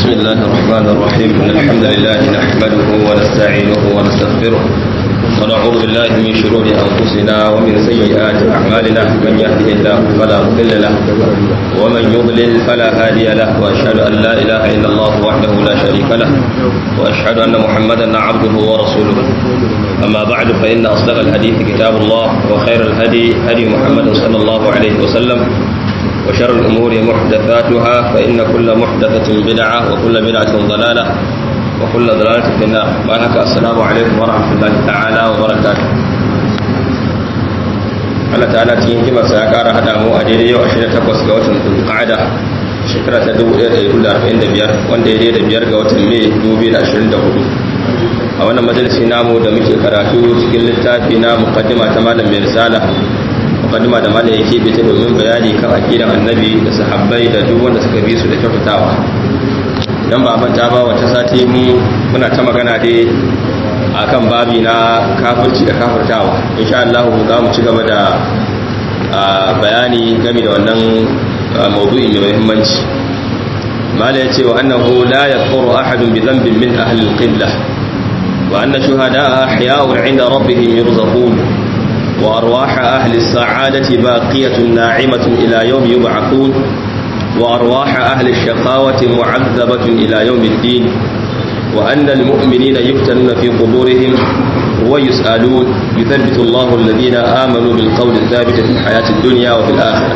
بسم الله الرحمن الرحيم إن الحمد لله نحمده ونستعينه ونستغفره ونعوذ بالله من شرور أنفسنا ومن سيئات أعمالنا من يهده الله فلا مضل له ومن يضلل فلا هادي له وأشهد أن لا إله إلا الله وحده لا شريك له وأشهد أن محمدا عبده ورسوله أما بعد فإن أصدق الحديث كتاب الله وخير الهدي هدي محمد صلى الله عليه وسلم وشر الأمور محدثاتها فإن كل محدثة بدعة وكل بدعة ضلالة وكل ضلالة في النار بارك السلام عليكم ورحمة الله تعالى وبركاته Allah ta'ala cikin hikimarsa ya ƙara haɗa mu a daidai yau 28 ga watan Zulqa'ada shekara ta 1445 wanda ya daidai biyar ga watan Mai 2024 a wannan majalisi namu da muke karatu cikin littafi na muqaddima ta malam mai risala mukaddima da malai yake bi ta domin bayani kan aqidan annabi da sahabbai da duk wanda suka bi su da kyautatawa dan ba manta ba wata sati mu muna ta magana dai akan babi na kafirci da kafirtawa insha Allah za mu ci gaba da bayani game da wannan mawdu'i mai muhimmanci malai yace wa annahu la yaquru ahadun bi dhanbin min ahli al-qibla wa anna shuhada'a ahya'un 'inda rabbihim yurzaqun وأرواح أهل السعادة باقية ناعمة إلى يوم يبعثون وأرواح أهل الشقاوة معذبة إلى يوم الدين وأن المؤمنين يفتنون في قبورهم ويسألون يثبت الله الذين آمنوا بالقول الثابت في الحياة الدنيا وفي الآخرة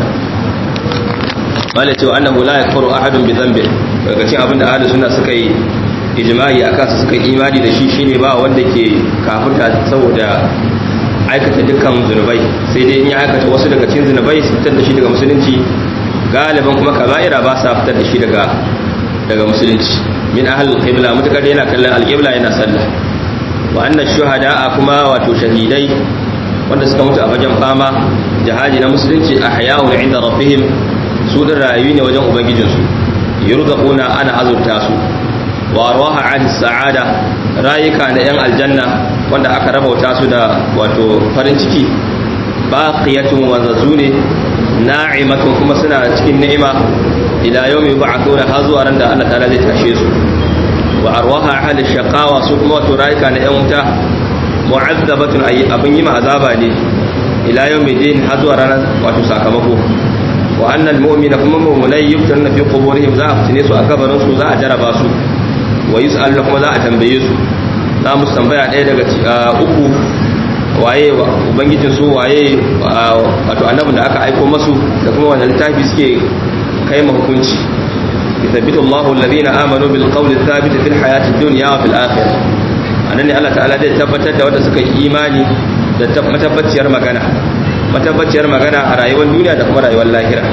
قالت وأنه لا يكفر أحد بذنبه فكتين أبن أهل السنة سكي إجماعي أكاس سكي إيماني لشيشيني با وندك كافرتا سودا aikata dukkan zunubai sai dai in ya aikata wasu daga cikin zunubai su fitar da shi daga musulunci galiban kuma kaba'ira ba sa fitar da shi daga daga musulunci min ahlul qibla mutakar yana kallon alqibla yana sallah wa anna shuhada'a kuma wato shahidai wanda suka mutu a fagen fama jihadi na musulunci ahya'un 'inda rabbihim su da rayu ne wajen ubangijinsu yurzaquna ana azurta su wa arwaha ahli sa'ada rayuka na yan aljanna wanda aka rabauta su da wato farin ciki baqiyatun wanzazu ne na'imatun kuma suna cikin ni'ima ila yawmi yub'athuna har zuwa ran da Allah ta'ala zai tashe su wa arwaha ahli shaqawa su kuma wato rayuka na yan wuta mu'azzabatun ay abin yi azaba ne ila yawmi din har zuwa ranar wato sakamako wa annal mu'mina kuma mu'minai yuftanuna fi quburihim za a fitine su a kabarin su za a jaraba su wa yus'al kuma za a tambaye su za mu tambaya ɗaya daga uku waye ubangijin su waye wato annabin da aka aiko masu da kuma wannan littafi suke kai ma hukunci yuthabbitu Allahu alladhina amanu bil qawli thabit fil hayati dunya wa fil akhirah anan ne Allah ta'ala zai tabbatar da wanda suka yi imani da matabbaciyar magana matabbaciyar magana a rayuwar duniya da kuma rayuwar lahira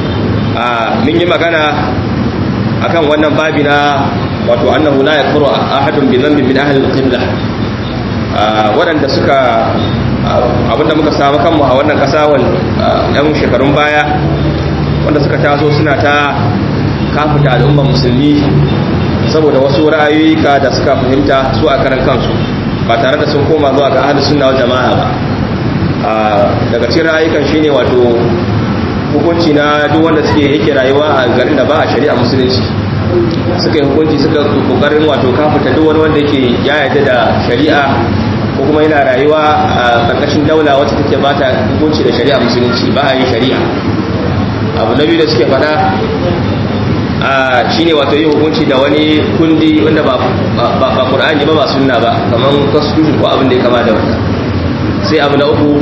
a mun yi magana akan wannan babi na wato annahu la yakfuru ahadun bi dhanbin min ahli al-qibla waɗanda suka abinda muka samu kanmu a wannan ƙasa ɗan shekarun baya wanda suka taso suna ta kafuta al'ummar musulmi saboda wasu ra'ayoyika da suka fahimta su a karan kansu ba tare da sun koma zuwa ga ahli sunna wal jama'a ba daga cikin ra'ayikan shine wato hukunci na duk wanda suke yake rayuwa a garin da ba a shari'a musulunci suka yi hukunci suka kokarin wato kafuta duk wani wanda yake ya yarda da shari'a ko kuma yana rayuwa a karkashin daula wacce take ba ta hukunci da shari'a musulunci ba a yi shari'a abu na biyu da suke faɗa shine wato yin hukunci da wani kundi wanda ba ba qur'ani ba ba sunna ba kamar constitution ko abin da ya kama da wannan sai abu na uku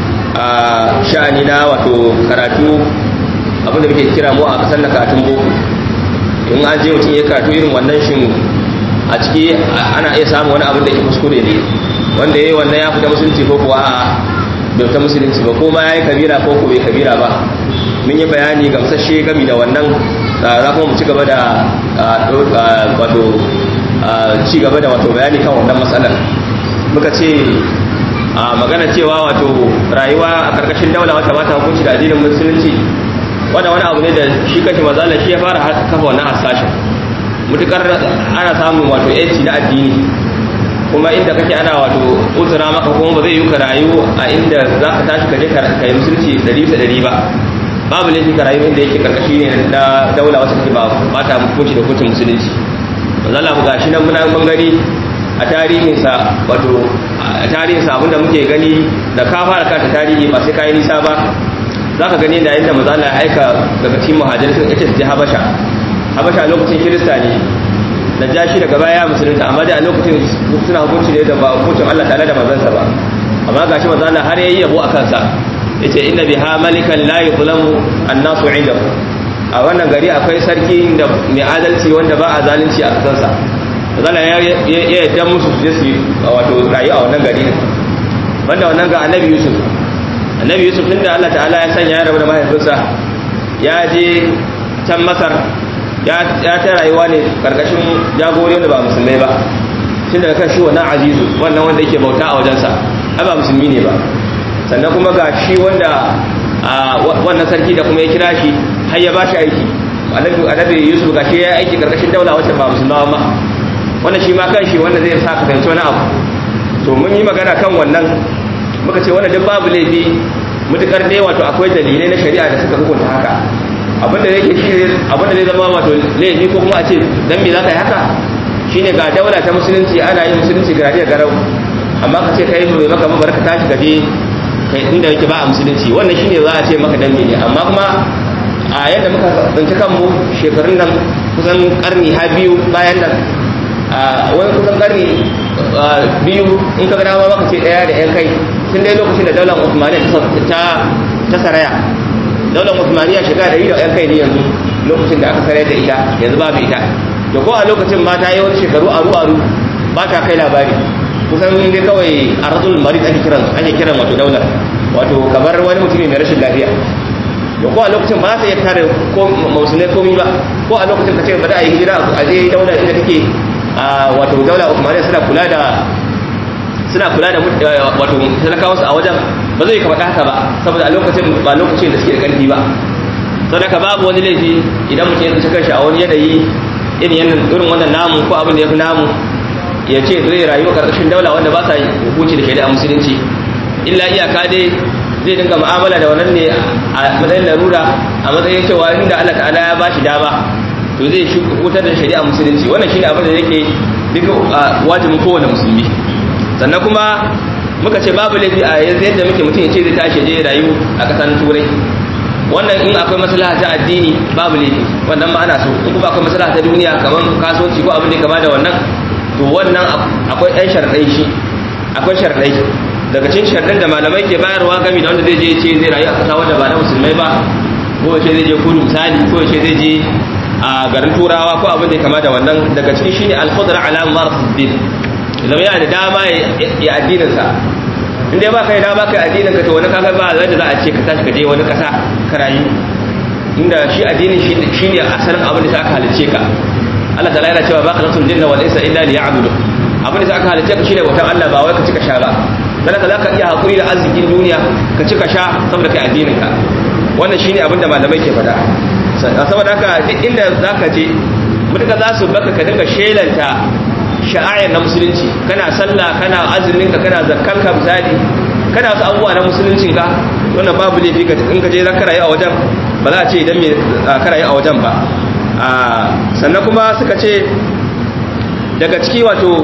a sha'ani na wato karatu abin da muke kira mu a kasar na karatun boko in an je mutum ya karatu irin wannan shin a ciki ana iya samun wani abin da ke kuskure ne wanda ya yi wannan ya fita musulunci ko kuwa a bai fita musulunci ba ko ma ya yi kabira ko ko bai kabira ba mun yi bayani gamsashe gami da wannan za kuma mu ci gaba da wato ci gaba da wato bayani kan wannan matsalar muka ce a magana cewa wato rayuwa a karkashin daula wata mata hukunci da addinin musulunci wannan wani abu ne da shi kashi mazala shi ya fara kafa wannan hasashen mutukar ana samun wato yanci na addini kuma inda kake ana wato uzura maka kuma ba zai yi ka rayu a inda za ka tashi ka je ka yi musulunci dari bisa dari ba babu laifi ka rayu inda yake karkashi ne na daula wacce take ba ba ta hukunci da hukuncin musulunci manzala mu gashi nan muna mun gani a tarihinsa wato a tarihinsa abinda muke gani da ka fara kanta tarihi ba sai kayi nisa ba za ka gani da yadda manzala ya aika daga cikin muhajirin sun ita su habasha habasha lokacin kirista ne da jashi daga baya musulunta amma da a lokacin suna hukunci ne da ba hukuncin Allah tare da manzansa ba amma gashi manzala har yayi yabo a kansa yace inna biha malikan la yuzlamu an-nasu 'indahu a wannan gari akwai sarki da mai adalci wanda ba a zalunci a kasansa zala ya yadda musu su je su wato rayu a wannan gari banda wannan ga annabi yusuf annabi yusuf tun da allah ta'ala ya sanya ya rabu da mahaifinsa ya je can masar ya ta rayuwa ne karkashin jagori wanda ba musulmai ba tun daga kan shi wannan azizu wannan wanda yake bauta a wajensa ai ba musulmi ne ba sannan kuma ga shi wanda wannan sarki da kuma ya kira shi har ya ba shi aiki annabi yusuf ga shi ya aiki karkashin daula wacce ba musulmawa ba wannan shi ma kan shi wanda zai sa ka fahimci wani abu to mun yi magana kan wannan muka ce wannan duk babu laifi mutukar dai wato akwai dalilai na shari'a da suka hukunta haka abinda yake shi abinda zai zama wato laifi ko kuma a ce dan me za ka yi haka shine ga daula ta musulunci ana yin musulunci garadiya garau amma ka ce kai mai maka mabar ka tashi gaje kai inda yake ba a musulunci wannan shine za a ce maka dan ne amma kuma a yadda muka tsinci kanmu shekarun nan kusan karni ha biyu bayan nan a wani kusan karni biyu in ka gana maka ce daya da yan kai tun dai lokacin da daular usmaniya ta ta saraya daular usmaniya shiga da yi da yan kai ne yanzu lokacin da aka saraya da ita yanzu babu ita da ko a lokacin ma ta yi wani shekaru aru aru ba ta kai labari kusan dai kawai a rasul marid ake kiran ake kiran wato daular wato kamar wani mutum mai rashin lafiya da ko a lokacin ba za ta iya tare ko mausulai komi ba ko a lokacin ka ce ba za a yi hijira a je daular inda take wato daula Uthmaniyya suna kula da suna kula da wato talakawa su a wajen ba zai ka faɗa haka ba saboda a lokacin ba lokacin da suke da ƙarfi ba sadaka babu wani laifi idan mutum ya tsinci kanshi a wani yanayi irin irin wannan namu ko abin da ya fi namu ya ce zai rayu a ƙarƙashin daula wanda ba sa hukunci da shari'a musulunci illa iyaka dai zai dinga mu'amala da wannan ne a matsayin larura a matsayin cewa inda Allah ta'ala ya bashi dama to zai hutar da shari'a musulunci wannan shine abin da yake duk wajibin kowane musulmi sannan kuma muka ce babu laifi a yanzu yadda muke mutum ya ce zai tashi je rayu a ƙasar turai wannan in akwai maslaha ta addini babu laifi wannan ma ana so in kuma akwai maslaha ta duniya kamar kasuwanci ko abin da kama da wannan to wannan akwai ɗan sharɗai shi akwai sharɗai daga cikin sharɗin da malamai ke bayarwa gami da wanda zai je ce zai rayu a ƙasa wanda ba na musulmai ba ko ce zai je kudu misali ko ce zai je a garin turawa ko abin da ya kama da wannan daga cikin shine al-khudra ala marsidin idan yana da dama ya addinin sa in dai ba kai dama kai addinin ka to wani kaga ba zai za a ce ka tashi ka je wani kasa ka rayu inda shi addinin shi shine asalin abin da aka halice ka Allah ta'ala yana cewa ba khalaqtul jinna wal insa illa liya'budu abin da aka halice ka shine bautan Allah ba wai ka cika sha ba dan haka zaka iya hakuri da arzikin duniya ka cika sha saboda kai addinin ka wannan shine abin da malamai ke faɗa saboda haka duk inda za ka je mutuka za su baka ka dinga shelanta sha'ayar na musulunci kana sallah kana azuminka kana zakkanka misali kana wasu abubuwa na musuluncinka wannan babu laifi ka in ka je za ka rayu a wajen ba za a ce idan me ka rayu a wajen ba sannan kuma suka ce daga ciki wato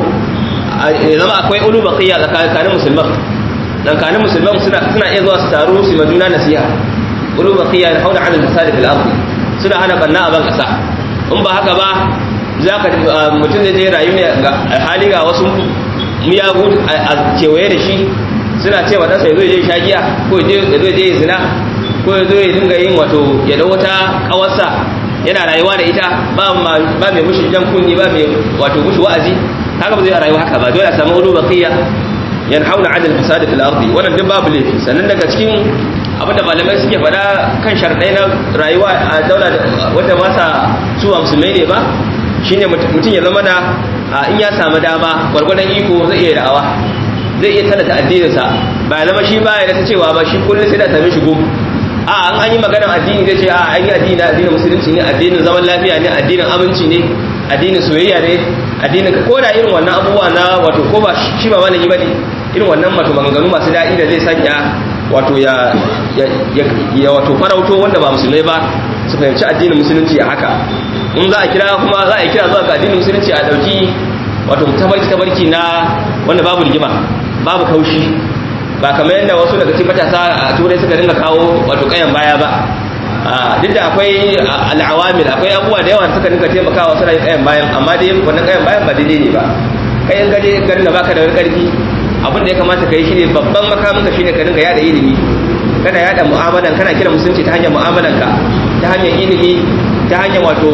zama akwai ulu baqiya tsakanin musulman tsakanin musulman suna iya zuwa su taru su ma juna nasiha ulu baqiya hauna ala al-fasad fil ardi suna hana banna a ban kasa in ba haka ba za ka mutum zai je rayu ne hali ga wasu miyagu a kewaye da shi suna ce wa ɗansa ya zo ya je shagiya ko ya zo ya je zina ko ya zo ya dinga yin wato ya da wata ƙawarsa yana rayuwa da ita ba mai mushi jan kunni ba mai wato mushi wa'azi haka ba zai rayuwa haka ba dole a samu ulu baqiya yanhauna 'anil fasad fil ardi wannan duk babu laifi sannan daga cikin abinda malamai suke faɗa kan sharɗai na rayuwa a daula wanda ba sa suwa musulmai ne ba shine mutum ya zama na in ya samu dama gwargwadon iko zai iya da'awa zai iya tallata addininsa ba zama shi ba ya ta cewa ba shi kullum sai da same shi gum a an an yi maganar addini zai ce a an yi addini na addinin musulunci ne addinin zaman lafiya ne addinin aminci ne addinin soyayya ne addinin ko da irin wannan abubuwa na wato ko ba shi ba malami ba ne irin wannan wato maganganu masu daɗi da zai sanya wato ya ya wato farauto wanda ba musulmai ba su fahimci addinin musulunci a haka in za a kira kuma za a kira zuwa ga addinin musulunci a dauki wato tabarki tabarki na wanda babu rigima babu kaushi ba kamar yadda wasu daga cikin matasa a turai suka dinga kawo wato kayan baya ba duk da akwai al'awamil akwai abubuwa da yawa suka dinga taimakawa suna yin kayan bayan amma dai wannan kayan bayan ba daidai ne ba kai in gaje garin da baka da wani karfi abin da ya kamata ka yi shine babban makamin ka shine ka dinga yada ilimi kana yada mu'amalan kana kira musulunci ta hanyar mu'amalan ka ta hanyar ilimi ta hanyar wato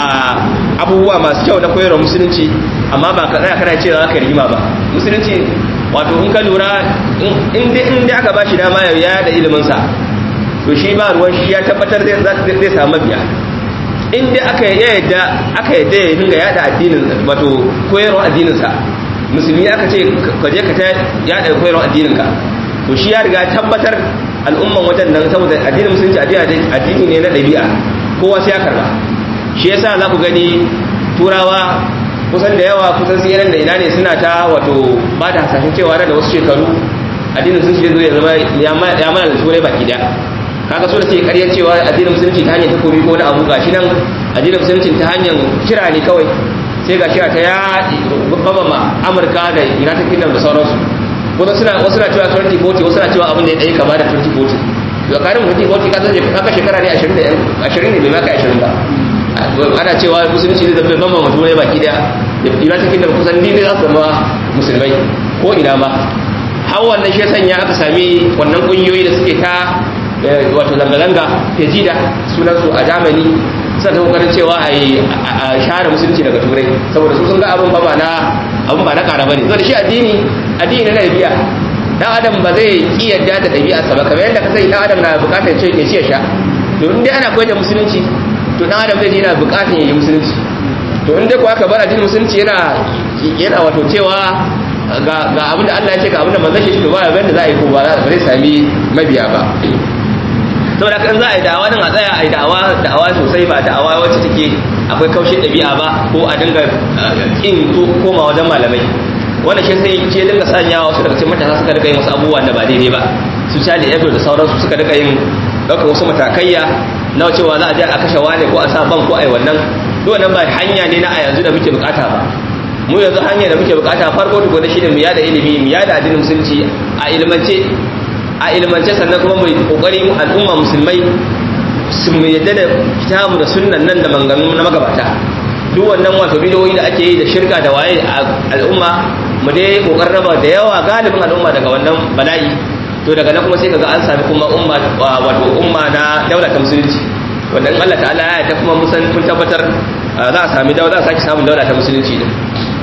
abubuwa masu kyau na koyarwa musulunci amma ba ka tsaya kana cewa ka rigima ba musulunci wato in ka lura in dai aka ba shi dama ya yada ilimin sa to shi ba ruwan shi ya tabbatar zai samu mabiya in dai aka yadda aka yadda ya dinga yada addinin wato koyarwa addinin sa musulmi aka ce ka je ka ta yada koyarwa addinin ka to shi ya riga tabbatar al'umman wajen nan saboda addinin musulunci addini ne na ɗabi'a kowa sai ya karba shi yasa za ku gani turawa kusan da yawa kusan tsirin da ina ne suna ta wato ba da hasashen cewa da wasu shekaru addinin musulunci zai zo ya zama ya mana da turai baki daya kaga so da suke karyar cewa addinin musulunci ta hanyar takobi ko na abu gashi nan addinin musulunci ta hanyar kira ne kawai sai ga kira ta ya babama amurka da united kingdom da sauransu kuma suna wasu na cewa 2040 wasu na cewa abin da ya ɗaya kama da 2040 da karin 2040 ka san kaka shekara ne 20 ne bai maka 20 ba ana cewa musulunci zai zama bambam mutum ne baki daya united kingdom kusan ni za su zama musulmai ko ina ma har wannan shi sanya aka sami wannan kungiyoyi da suke ta wato zanga-zanga fejida sunansu a germany suna ta kokarin cewa a share musulunci daga turai saboda su sun ga abin ba na abin ba na kara bane saboda shi addini addini na dabi'a dan adam ba zai ki yadda da dabi'arsa ba kamar yadda ka sai dan adam na bukatar ce ya ci ya sha to in dai ana koyar da musulunci to dan adam zai ji yana bukatar ya yi musulunci to in dai ko aka bar addinin musulunci yana yana wato cewa ga ga abin da Allah ya ce ga abin da manzon shi to ba ga da za a yi ko ba zai sami mabiya ba saboda kan za a yi da'awa din a tsaya a yi da'awa da'awa sosai ba da'awa wacce take akwai kaushin ɗabi'a ba ko a dinga kin koma wajen malamai wanda shi sai ke dinga sanya wasu daga cikin matasa suka rika yin wasu abubuwa da ba daidai ba su cali edo da sauransu suka rika yin ɗaukar wasu matakaiya na cewa za a je a kashe wane ko a sa ban ko a yi wannan duk wannan ba hanya ne na a yanzu da muke bukata ba mu yanzu hanya da muke bukata farko tukuna shi ne mu yada ilimi mu yada addinin musulunci a ilmance a ilmance sannan kuma mu kokari al'umma musulmai su mu yadda da kitabu da sunnan nan da manganu na magabata duk wannan wato bidiyoyi da ake yi da shirka da waye a al'umma mu dai kokarin raba da yawa galibin al'umma daga wannan bala'i to daga nan kuma sai kaga an sami kuma umma wato umma na daula ta musulunci wanda in Allah ta'ala ya ta kuma musan kun tabbatar za a sami daula za a saki samun daula ta musulunci din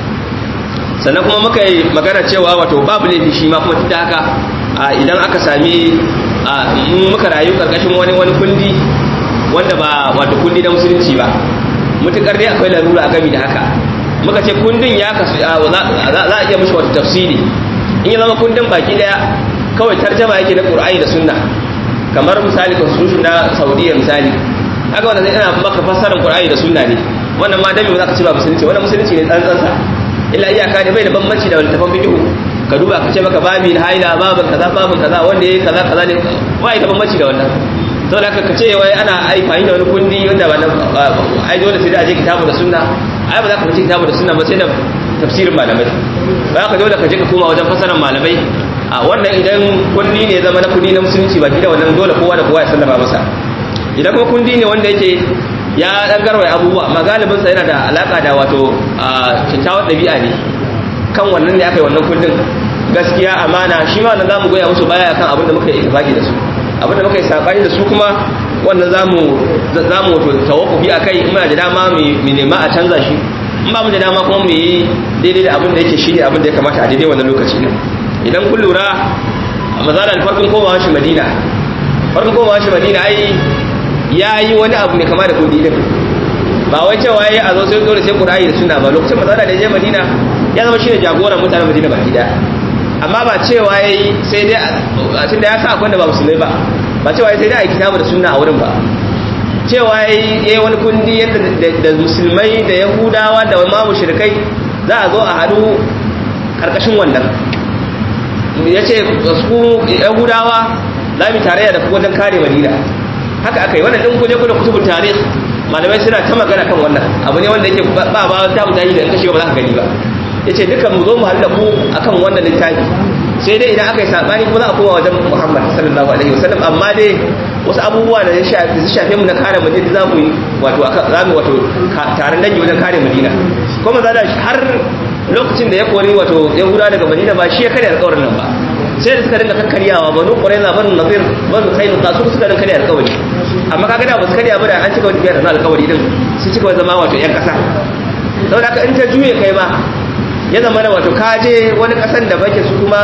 sannan kuma muka yi magana cewa wato babu laifi shi ma kuma tunda haka idan aka sami muka rayu karkashin wani wani kundi wanda ba wato kundi na musulunci ba mutukar dai akwai larura a gami da haka muka ce kundin ya kasu za a iya mishi wata tafsiri in ya zama kundin baki daya kawai tarjama yake na qur'ani da sunna kamar misali constitution na saudiya misali haka wanda zai ina maka fassarar qur'ani da sunna ne wannan ma dami ba za ka ci ba musulunci wannan musulunci ne tsantsansa illa iyaka ne bai da bambanci da littafin fiqh ka duba ka ce maka babi na haila babin kaza babin kaza wanda yayi kaza kaza ne ba da bambanci da wannan saboda haka ka ce wai ana aifani da wani kundi wanda ba ai dole sai da aje kitabu da sunna ai ba za ka fice kitabu da sunna ba sai da tafsirin malamai ba ka dole ka je ka koma wajen fasaran malamai a wannan idan kundi ne zama na kundi na musulunci ba da wannan dole kowa da kowa ya sallama masa idan kuma kundi ne wanda yake ya dan garwaye abubuwa amma galibin sa yana da alaka da wato kyakkyawar ɗabi'a ne kan wannan ne aka yi wannan kundin gaskiya amana shi ma nan zamu goya musu baya kan abin da muka yi ittifaki da su abin da muka yi sabani da su kuma wannan zamu zamu to tawaffufi akai in muna da dama mu nema a canza shi in ba mu da dama kuma mu yi daidai da abin da yake shine abin da ya kamata a daidai wannan lokaci ne idan kun lura mazalar farkon komawa shi Madina farkon komawa shi Madina ai yayi wani abu ne kama da kudi din ba wai cewa yayi a zo sai dole sai Qur'ani da Sunna ba lokacin mazala da je Madina ya zama shine jagoran mutanen Madina baki daya amma ba cewa yayi sai dai a tunda ya sa akwai da ba musulmai ba ba cewa yayi sai dai a kitabu da sunna a wurin ba cewa yayi wani kundi yadda da musulmai da yahudawa da ma mushrikai za a zo a hadu karkashin wannan yace su yahudawa za mu tarayya da ku wajen kare Madina haka aka yi wannan din kuje kuje kutubun tarikh malamai suna ta magana kan wannan abu ne wanda yake ba ba ta mutane da in ka shiga ba za ka gani ba yace dukan mu zo mu halla ku akan wannan littafi sai dai idan aka yi sabani kuma za a koma wajen Muhammad sallallahu alaihi wasallam amma dai wasu abubuwa da ya shafe mu na kare Madina za mu yi wato za mu wato taron dangi wajen kare Madina kuma za da har lokacin da ya kori wato Yahuda daga Madina ba shi ya karya alƙawarin nan ba sai da suka dinga kakkaryawa banu Qurayza banu Nadir banu Qainuqa su suka dinga karya alƙawari amma kaga da ba su karya ba da an cika wani biyar da alƙawari din su cika zama wato ƴan ƙasa saboda haka in ta juye kai ma ya zama da wato kaje wani kasan da bake su kuma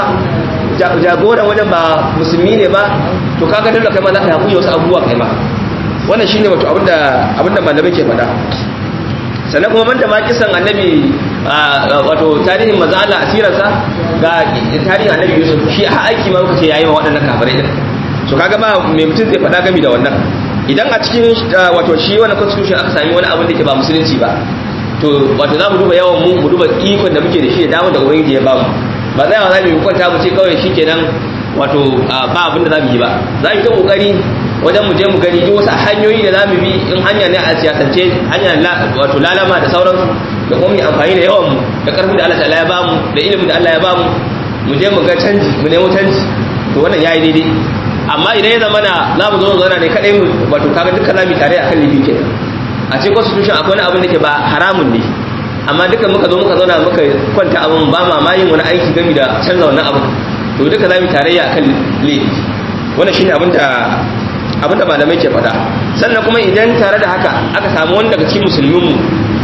jagoran wajen ba musulmi ne ba to kaga dole kai ma za ka haƙuri wasu abubuwa kai ma wannan shine wato abinda abinda malamai ke faɗa sannan kuma banda ma kisan annabi wato tarihin maza Allah asirarsa ga tarihin annabi Yusuf shi a aiki ma muka ce yayi wa waɗannan kafirai din so kaga ba mai mutum zai faɗa gami da wannan idan a cikin wato shi wannan constitution aka sami wani abin da ke ba musulunci ba to wato za mu duba yawan mu mu duba ikon da muke da shi da damar da ubangiji ya bamu ba za mu za mu kwanta mu ce kawai shikenan wato ba abin da za mu yi ba za mu ta kokari wajen mu je mu gani duk wasu hanyoyi da za mu bi in hanya ne a siyasance hanya wato lalama da sauransu da kuma mu amfani da yawan mu da karfin da Allah ta'ala ya bamu da ilimin da Allah ya bamu mu je mu ga canji mu nemo canji to wannan yayi daidai amma idan ya zama na za mu zo mu zauna ne kadai mu wato kaga dukkan za mu tare akan lifi kenan a cikin constitution akwai wani abin da ke ba haramun ne amma duka muka zo muka zauna muka kwanta abin ba ma ma yin wani aiki gami da canza wannan abin to duka za mu tarayya akan laifi wannan shine abin da abin da malamai ke faɗa sannan kuma idan tare da haka aka samu wani daga cikin musulmin mu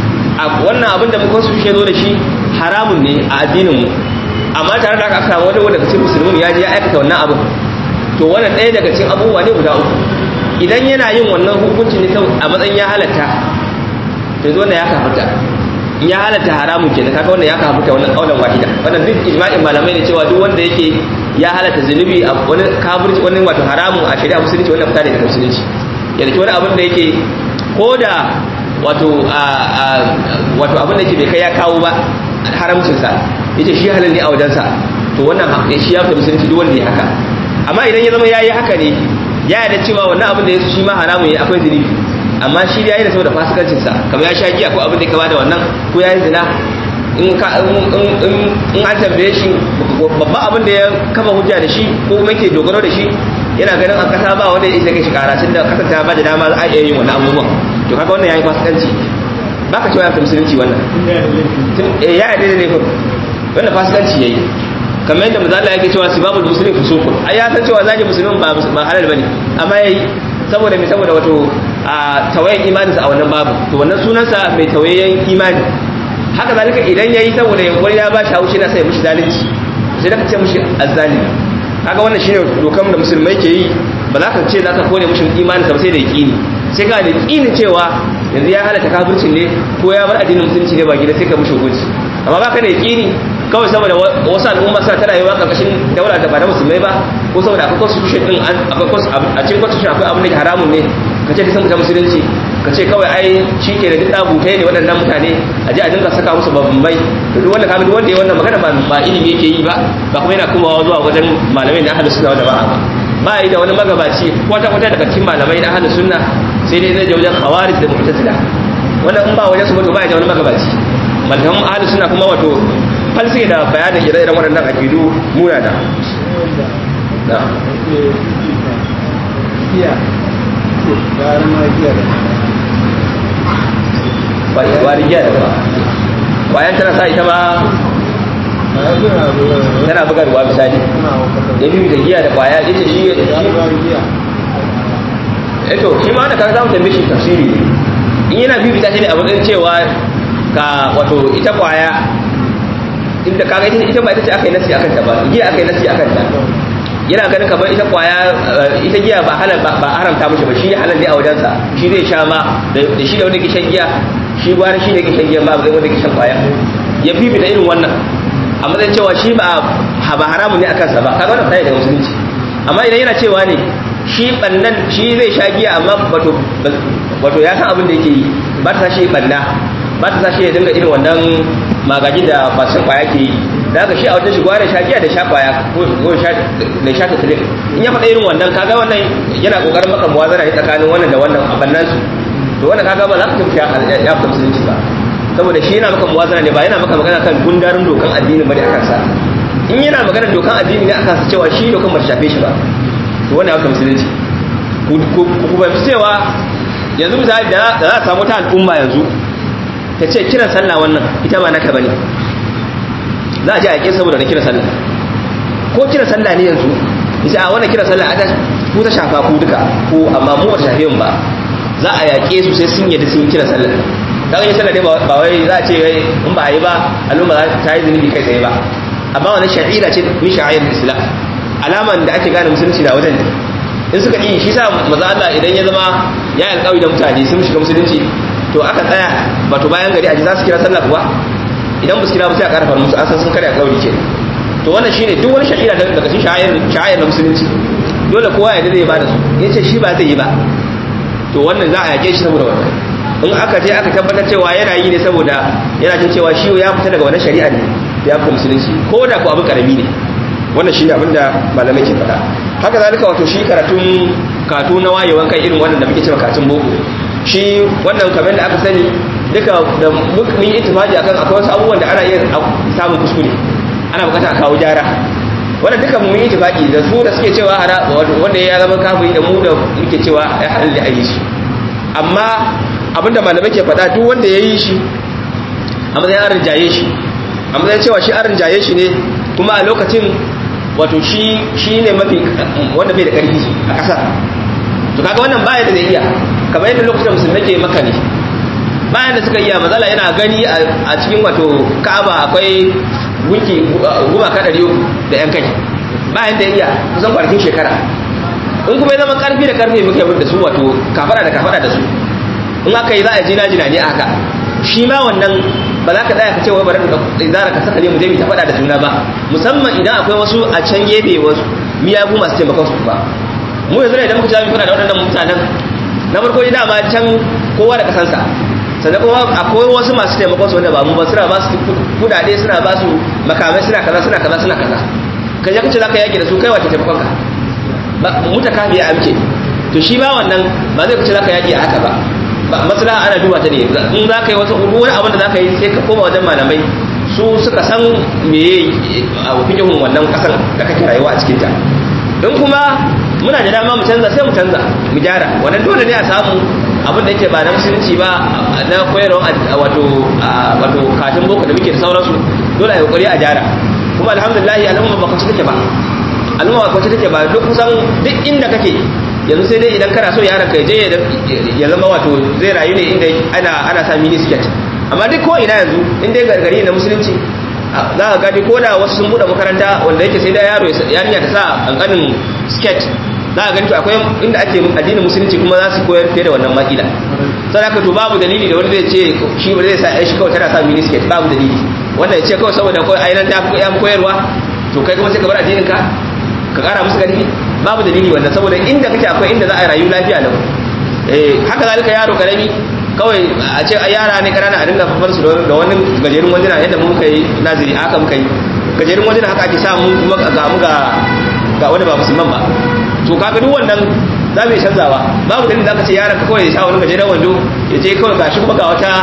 a wannan abin da muka constitution zo da shi haramun ne a addinin mu amma tare da haka aka samu wani daga cikin musulmin ya je ya aikata wannan abin to wannan ɗaya daga cikin abubuwa ne guda uku idan yana yin wannan hukunci ne a matsayin ya halatta to yanzu wannan ya kafarta in ya halatta haramun kenan kaga wannan ya kafarta wannan kaulan wahida wannan duk ijma'in malamai ne cewa duk wanda yake ya halatta zunubi a wani kafirci wani wato haramun a shari'a musulunci wannan fita daga musulunci ya dake wani abin da yake ko da wato wato abin da yake bai kai ya kawo ba haramcin sa yace shi halal ne a wajensa to wannan shi ya fita musulunci duk wanda ya haka amma idan ya zama yayi haka ne ya yarda cewa wannan abin da ya shi ma haramun ya akwai zunubi amma shi ya yi da saboda fasikancin sa kamar ya sha giya ko abin da ya kama da wannan ko ya yi zina in ka in an tambaye shi babban abin da ya kafa hujja da shi ko kuma yake dogaro da shi yana ganin an kasa ba wanda ya isa kai shi kara tunda kasar ta ba da dama za a iya yin wannan abubuwan to kaga wannan yayi fasikanci ba ka cewa ya fi musulunci wannan ya yarda da laifin wannan fasikanci yayi kamar yadda manzo Allah yake cewa sibabul muslim fusukun ai ya san cewa zaki musulmin ba ba halal bane amma yayi saboda me saboda wato a tawayen imaninsa a wannan babu to wannan sunansa mai tawayen imani haka zalika idan yayi saboda yankuri ya ba shi haushi na sai mushi zalunci sai da ka ce mushi azzalimi haka wannan shine dokan da musulmai ke yi ba za ka ce za ka kone mushi imaninsa ba sai da yaqini sai ka da yaqinin cewa yanzu ya halaka kafircin ne ko ya bar addinin musulunci ne ba gida sai ka mushi hukunci amma ba ka da yaqini kawai saboda wasu al'umma suna ta rayuwa karkashin daula da ba na musulmai ba ko saboda akwai constitution din a cikin constitution akwai abin da ke haramun ne ka ce ta mutum musulunci ka ce kawai ai shi ke da duk ɗabutai ne waɗannan mutane a ji a dinga saka musu babbai da duk wanda kaga duk wanda ya wannan magana ba ilimi yake yi ba ba kuma yana komawa zuwa wajen malamai na ahlus sunna wanda ba ba yi da wani magabaci kwata kwata daga cikin malamai na ahlus sunna sai dai zai je wajen khawarij da mu'tazila wannan in ba wajen su ba to ba ya da wani magabaci malaman ahlus sunna kuma wato falsi da bayanin ire-iren waɗannan akidu muna da na wari giya da ba kwayan tana sa ita ma tana bugarwa misali ya biyu da giya da kwaya ya ce shi eto shi ma wanda kaga zamu tambaye shi tafsiri in yana bibita shi ne a matsayin cewa ka wato ita kwaya inda kaga ita ita ba ita ce aka yi nasi akan ta ba giya aka yi nasi akan ta yana ganin kamar ita kwaya ita giya ba halal ba haramta mishi ba shi halal ne a wajensa shi zai sha ma da shi da wanda ke shan giya shi gwara shi ne ke shan giya ba zai wanda ke shan kwaya ya fifita irin wannan a matsayin cewa shi ba ba haramun ne akan sa ba kaga wannan sai daga musulunci amma idan yana cewa ne shi bannan shi zai sha giya amma wato wato ya san abin da yake yi ba ta shi banna ba ta shi ya dinga irin wannan magaji da masu kwaya ke yi da haka shi a wata shigowa da shagiya da sha kwaya ko da sha ta tilin in ya faɗa irin wannan kaga wannan yana ƙoƙarin maka muwazana ne tsakanin wannan da wannan a bannan su to to wannan kaga ba za ka tafi ya fita musulunci ba saboda shi yana maka muwazana ne ba yana maka magana kan gundarin dokan addinin bane akan sa in yana magana dokan addini ne akan sa cewa shi dokan ba shafe shi ba to wannan ya fita musulunci ku fahimci cewa yanzu misali da za a samu ta al'umma yanzu ta ce kiran sallah wannan ita ba naka bane za a je a yaƙe saboda na kiran sallah ko kiran sallah ne yanzu ita a wannan kiran sallah a ku ta shafa ku duka ko amma mu ba ta shafe mu ba za a yaƙe su sai sun yadda sun yi kiran sallah kaga yin sallah ne ba wai za a ce wai in ba a yi ba al'umma ta yi zunubi kai tsaye ba amma wannan sha'ira ce min sha'ayar islam alaman da ake gane musulunci na wajen ne in suka yi shi sa maza Allah idan ya zama ya yi alƙawari da mutane sun shiga musulunci to aka tsaya ba to bayan gari a ji za su kira sallah kuwa idan ba su kira ba sai a ƙarfa musu an san sun karya alƙawari ke to wannan shine duk wani sha'ira daga cikin sha'ayar sha'ayar na musulunci dole kowa ya dade ba da su yace shi ba zai yi ba to wannan za a yake shi saboda wannan in aka je aka tabbatar cewa yana yi ne saboda yana jin cewa shi ya fita daga wannan shari'a ne ya fita musulunci ko da ko abin karami ne wannan shine abin da malamai ke faɗa haka zalika wato shi karatun katu na wayewan kai irin wannan da muke cewa katun boko shi wannan kamar da aka sani duka da mun yi ittifaqi akan akwai wasu abubuwan da ana iya samun kuskure ana bukata a kawo gyara wannan duka mun yi ittifaqi da su da suke cewa hara wanda ya zama kafiri da mu da muke cewa ya halal a yi shi amma abinda malamai ke faɗa duk wanda ya yi shi a matsayin an rinjaye shi a matsayin cewa shi an rinjaye shi ne kuma a lokacin wato shi shi ne mafi wanda bai da ƙarfi a ƙasar to kaga wannan baya da zai iya kamar yadda lokacin musulmai ke maka ne bayan da suka iya mazala yana gani a cikin wato ka'aba akwai gunki gumaka ɗari uku da yan kai bayan da iya kusan kwanakin shekara in kuma ya zama karfi da karfi muke da su wato kafara da kafara da su in aka yi za a jina jina ne a haka shi ma wannan ba za ka tsaya ka ce wai bari ka zara ka saka ne mu je mu ta faɗa da juna ba musamman idan akwai wasu a can gefe wasu miyagu masu taimakon su ba mu yanzu ne idan muka ci mu faɗa da waɗannan mutanen na farko dai dama can kowa da kasansa sannan kuma akwai wasu masu taimakon su wanda ba mu ba suna ba su kudade suna ba su makamai suna kaza suna kaza suna kaza ka je kace zaka yaki da su kai wace taimakon ka ba muta kafi ya amke to shi ba wannan ba zai kace zaka yaki a haka ba ba maslaha ana duba ta ne in zaka yi wasu wani abin da zaka yi sai ka koma wajen malamai su suka san meye a fikihun wannan kasar da kake rayuwa a cikin ta in kuma muna da dama mu canza sai mu canza mu gyara wannan dole ne a samu abin da yake ba na musulunci ba na koyarwa wato wato katin boko da muke da sauransu dole a yi kokari a gyara kuma alhamdulillah al'umma ba kwace take ba al'umma ba kwace take ba duk kusan duk inda kake yanzu sai dai idan kana so yaron ka je ya zama wato zai rayu ne inda ana ana sa mini skirt amma duk ko ina yanzu in dai gargari na musulunci za ka gani ko da wasu sun buɗe makaranta wanda yake sai da yaro yarinya ta sa kankanin skirt za a gani to akwai inda ake addinin musulunci kuma za su koyar fiye da wannan makila sai haka to babu dalili da wanda zai ce shi ba zai sa ai shi kawai tana sa mini skirt babu dalili wanda ya ce kawai saboda kawai ainihin ta fi yan koyarwa to kai kuma sai ka bar addinin ka ka kara musu karfi babu dalili wannan saboda inda kake akwai inda za a rayu lafiya lau eh haka zalika yaro karami kawai a ce a yara ne kanana a dinga fafar su da wani gajerun wanduna yadda mu muka yi naziri haka muka yi gajerun wanduna haka ake samu kuma ga mu ga ga wani ba musulman ba to kaga duk wannan za mu yi canzawa babu dalilin da aka ce yaran ka kawai ya sa wani gajeren wando ya je kawai gashi kuma ga wata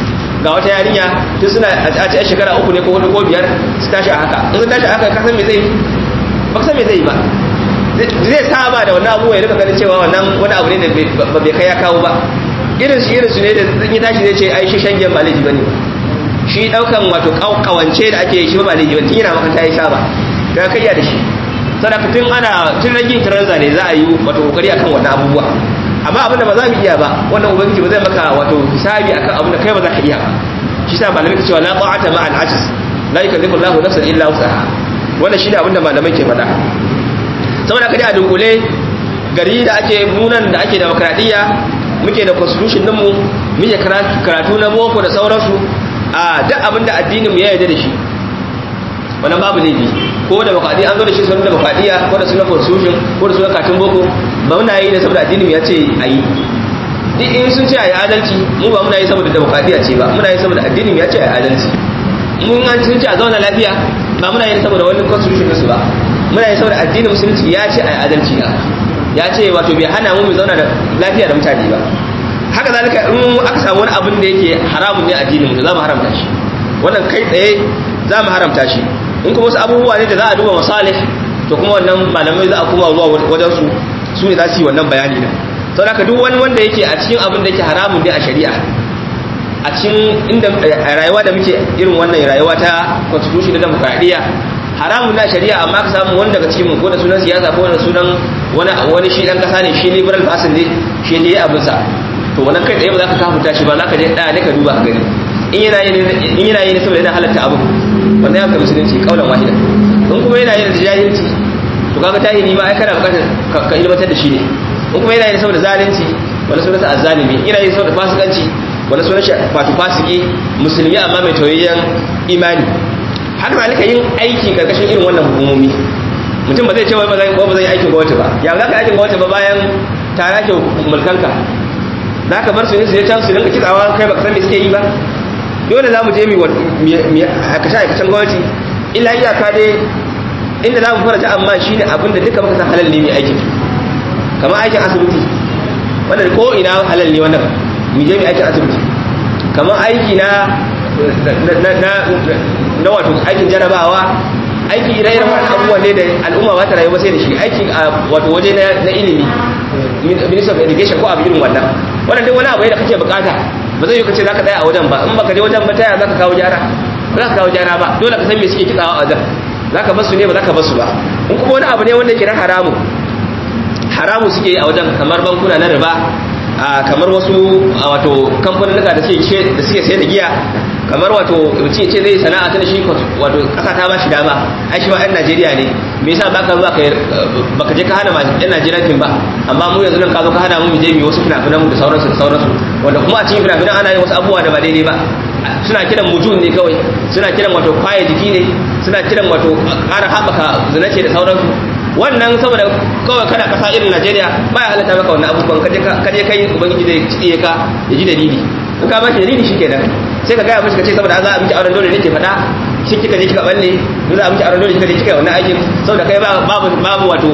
ga wata yarinya tun suna a ce shekara uku ne ko hudu ko biyar su tashi a haka in su tashi a haka ka san me zai ba ka san me zai yi ba zai saba da wannan abubuwa ya rika ganin cewa wannan wani abu ne da ba bai kai ya kawo ba irin su irin su ne da zan yi tashi zai ce ai shi shangen ba laifi bane shi daukan wato kawance da ake yi shi ba laifi bane tun yana makaranta ya saba ga kai da shi sadaka tun ana tun ragin taranza ne za a yi wato kokari akan wannan abubuwa amma abinda ba za mu iya ba wannan ubangiji ba zai maka wato hisabi akan abinda kai ba za ka iya ba shi sa malamai ke cewa la ta'ata ma al ajiz la yukallifu Allahu nafsan illa wusaha wannan shine abinda malamai ke faɗa saboda kaje a dunkule gari da ake nunan da ake demokradiyya muke da constitution din mu muke karatu na boko da sauransu a duk abinda addinin mu ya yarda da shi wannan babu laifi ko da bakadi an zo da shi sunan da bakadiya ko da sunan constitution ko da sunan katin boko ba muna yi ne saboda addinin ya ce a yi duk in sun ce a yi adalci mu ba muna yi saboda demokradiyya ce ba muna yi saboda addinin ya ce a yi adalci mun an sun ce a zauna lafiya ba muna yi saboda wani constitution su ba muna yi saboda addinin musulunci ya ce a yi adalci na ya ce wato bai hana mu mu zauna da lafiya da mutane ba haka zalika in aka samu wani abin da yake haramun ne a addinin mu za mu haramta shi wannan kai tsaye za mu haramta shi in kuma wasu abubuwa ne da za a duba masalih to kuma wannan malamai za a kuma zuwa wajen su su ne za su yi wannan bayani da sau da duk wani wanda yake a cikin abin da yake haramun ne a shari'a a cikin inda rayuwa da muke irin wannan rayuwa ta constitution da demokradiyya haramun na shari'a amma ka samu wani daga cikin mu ko da sunan siyasa ko da sunan wani wani shi dan kasa ne shi liberal person ne shi ne abin sa to wannan kai tsaye ba za ka kafuta shi ba za ka je da ne ka duba ka gani in yana yi in yana yi ne saboda yana halatta abu wanda ya ka musulunci kaulan wahida in kuma yana yi da jahilci to kaga tahiri ma ai kana bukatar ka ilmantar da shi ne in kuma yana yi saboda zalunci wani sunansa azzalimi yana yi saboda fasikanci wani sunan shi wato fasiki musulmi amma mai toyayyen imani haka zalika yin aiki karkashin irin wannan hukumomi mutum ba zai ce wai ba zai ba zai aikin gwamnati ba ya za ka aikin gwamnati ba bayan tara ke mulkanka za ka bar su ne su je can su dinga kitsawa kai baka san me suke yi ba dole za mu je mu aikace aikacen gwamnati illa iyaka dai inda za mu fara ta amma shine abin da duka muka san halal ne mai aikin kamar aikin asibiti wannan ko ina halal ne wannan mu je mu aikin asibiti kamar aiki na na wato aikin jarabawa aiki ire-iren wani abubuwan ne da al'umma ba ta rayu ba sai da shi aiki a wato waje na ilimi minister of education ko abu irin wannan wannan duk wani abu da kake bukata ba zai yi kace zaka tsaya a wajen ba in baka je wajen ba taya zaka kawo gyara ba zaka kawo gyara ba dole ka san me suke kitsawa a wajen zaka bar su ne ba zaka bar su ba in kuma wani abu ne wanda yake na haramu haramu suke yi a wajen kamar bankuna na riba kamar wasu wato kamfanin da suke da suke sayar da giya kamar wato mutum ce zai sana'a ta shi wato kasa ta bashi dama ai shi ma ɗan Najeriya ne me yasa baka zuwa kai baka je ka hana ma ɗan Najeriya fin ba amma mu yanzu nan ka zo ka hana mu je mu wasu fina-finan da sauransu da sauransu wanda kuma a cikin fina-finan ana yin wasu abubuwa da ba daidai ba suna kiran mujun ne kawai suna kiran wato kwaye jiki ne suna kiran wato ƙara haɓaka zinace da sauransu wannan saboda kawai kana kasa irin Najeriya baya halatta maka wannan abubuwan kaje kaje kai ubangiji zai tsiye ka ya ji dalili in ka bashi dalili shikenan sai ka gaya mishi ka ce saboda za a miki auren dole ne ke faɗa shi kika je kika balle in za a miki auren dole kika je kika wannan aikin saboda kai babu babu wato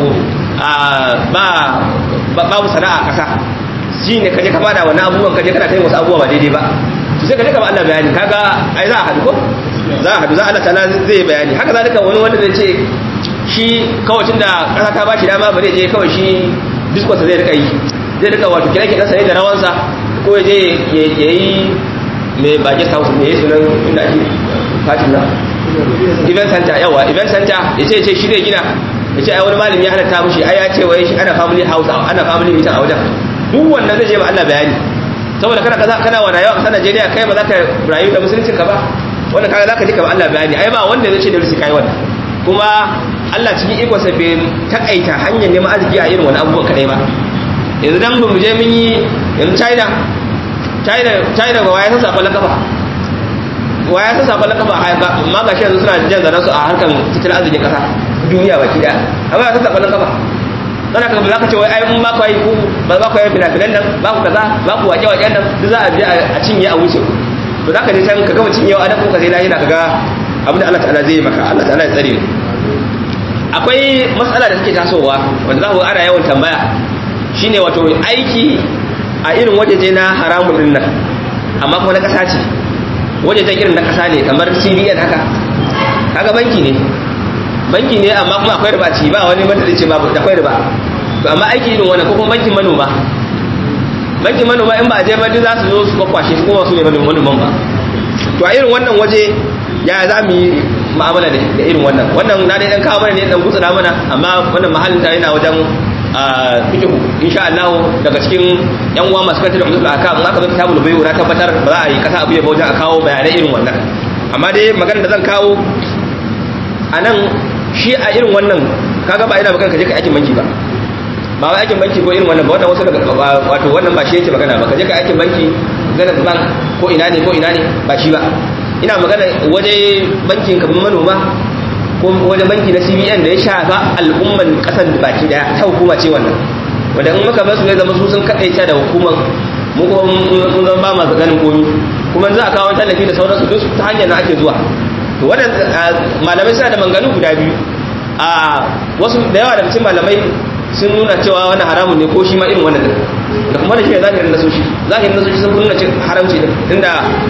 ba babu sana'a kasa shi ne kaje ka fada wannan abubuwan kaje kana kai wasu abubuwa ba daidai ba to sai ka je ka ba Allah bayani kaga ai za a haɗu ko za a haɗu za Allah ta'ala zai bayani haka zalika wani wanda zai ce shi kawai tun da ƙasa ta ba shi dama ba zai je kawai shi diskonsa zai rika yi zai rika wato kira kiɗansa ne da rawansa ko ya je ya yi mai bage house ne ya sunan inda ake fatin na event center yawa event center ya ce ce shi zai gina ya ce ai wani malami ya halatta mushi ai ya ce wai shi ana family house ana family meeting a wajen duk wannan zai je ma Allah bayani saboda kana kaza kana wa rayuwa kasar Najeriya kai ba za ka rayu da musulunci ka ba wannan kaga za ka ji ka ba Allah bayani ai ba wanda zai ce da rusi kai wannan kuma Allah cikin ikonsa bai takaita hanyar neman arziki a irin wani abubuwan kadai ba yanzu dan mu je mun yi yanzu China China China ba waya san sakon kafa waya san sakon kafa amma ga shi yanzu suna jan zaran su a harkan tattalin arzikin kasa duniya baki daya amma ya san sakon kafa sana ka za ka ce wai ai mun ba ku yi ku ba ba ku yi fina-finan nan ba ku kaza ba ku wake-waken nan duk za a je a cinye a wuce to za ka je can ka gama cinyewa a nan ko ka sai lahira ka ga abin da Allah ta'ala zai maka Allah ta'ala ya tsare mu akwai matsala da suke tasowa wanda za ku ana yawan tambaya shine wato aiki a irin wajeje na haramun din nan amma kuma na kasa ce wajejen irin na kasa ne kamar CBN haka kaga banki ne banki ne amma kuma akwai riba ci ba wani wanda zai ce babu akwai riba to amma aiki irin wannan ko kuma bankin manoma bankin manoma in ba a je ba duk za su zo su kwakwashe su kuma su ne manoman ba to a irin wannan waje ya za mu yi ma'amala da irin wannan wannan na dai dan kawo mana ne dan gutsura mana amma wannan mahallin ta yana wajen fikihu insha Allah daga cikin yan uwa masu kanta da ummatul akam aka zo kitabul bayu na tabbatar ba za a yi kasa abu ya wajen a kawo bayanai irin wannan amma dai magana da zan kawo a nan shi a irin wannan kaga ba ina magana ka je ka aikin banki ba ba wai aikin banki ko irin wannan ba wannan wasu daga wato wannan ba shi yake magana ba ka je ka aikin banki zanen bank ko ina ne ko ina ne ba shi ba ina magana waje bankin kamar manoma ko waje banki na CBN da ya shafa al'umman kasar baki daya ta hukuma ce wannan wanda in muka basu ne zama su sun kadaita da hukumar mu kuma mun zama ba masu ganin komi kuma za a kawo tallafi da sauransu duk ta hanyar na ake zuwa to wannan malamai suna da manganu guda biyu a wasu da yawa daga cikin malamai sun nuna cewa wannan haramun ne ko shi ma irin wannan din wanda kuma da shi ne zahirin nasoshi zahirin nasoshi sun nuna cin haramci din tunda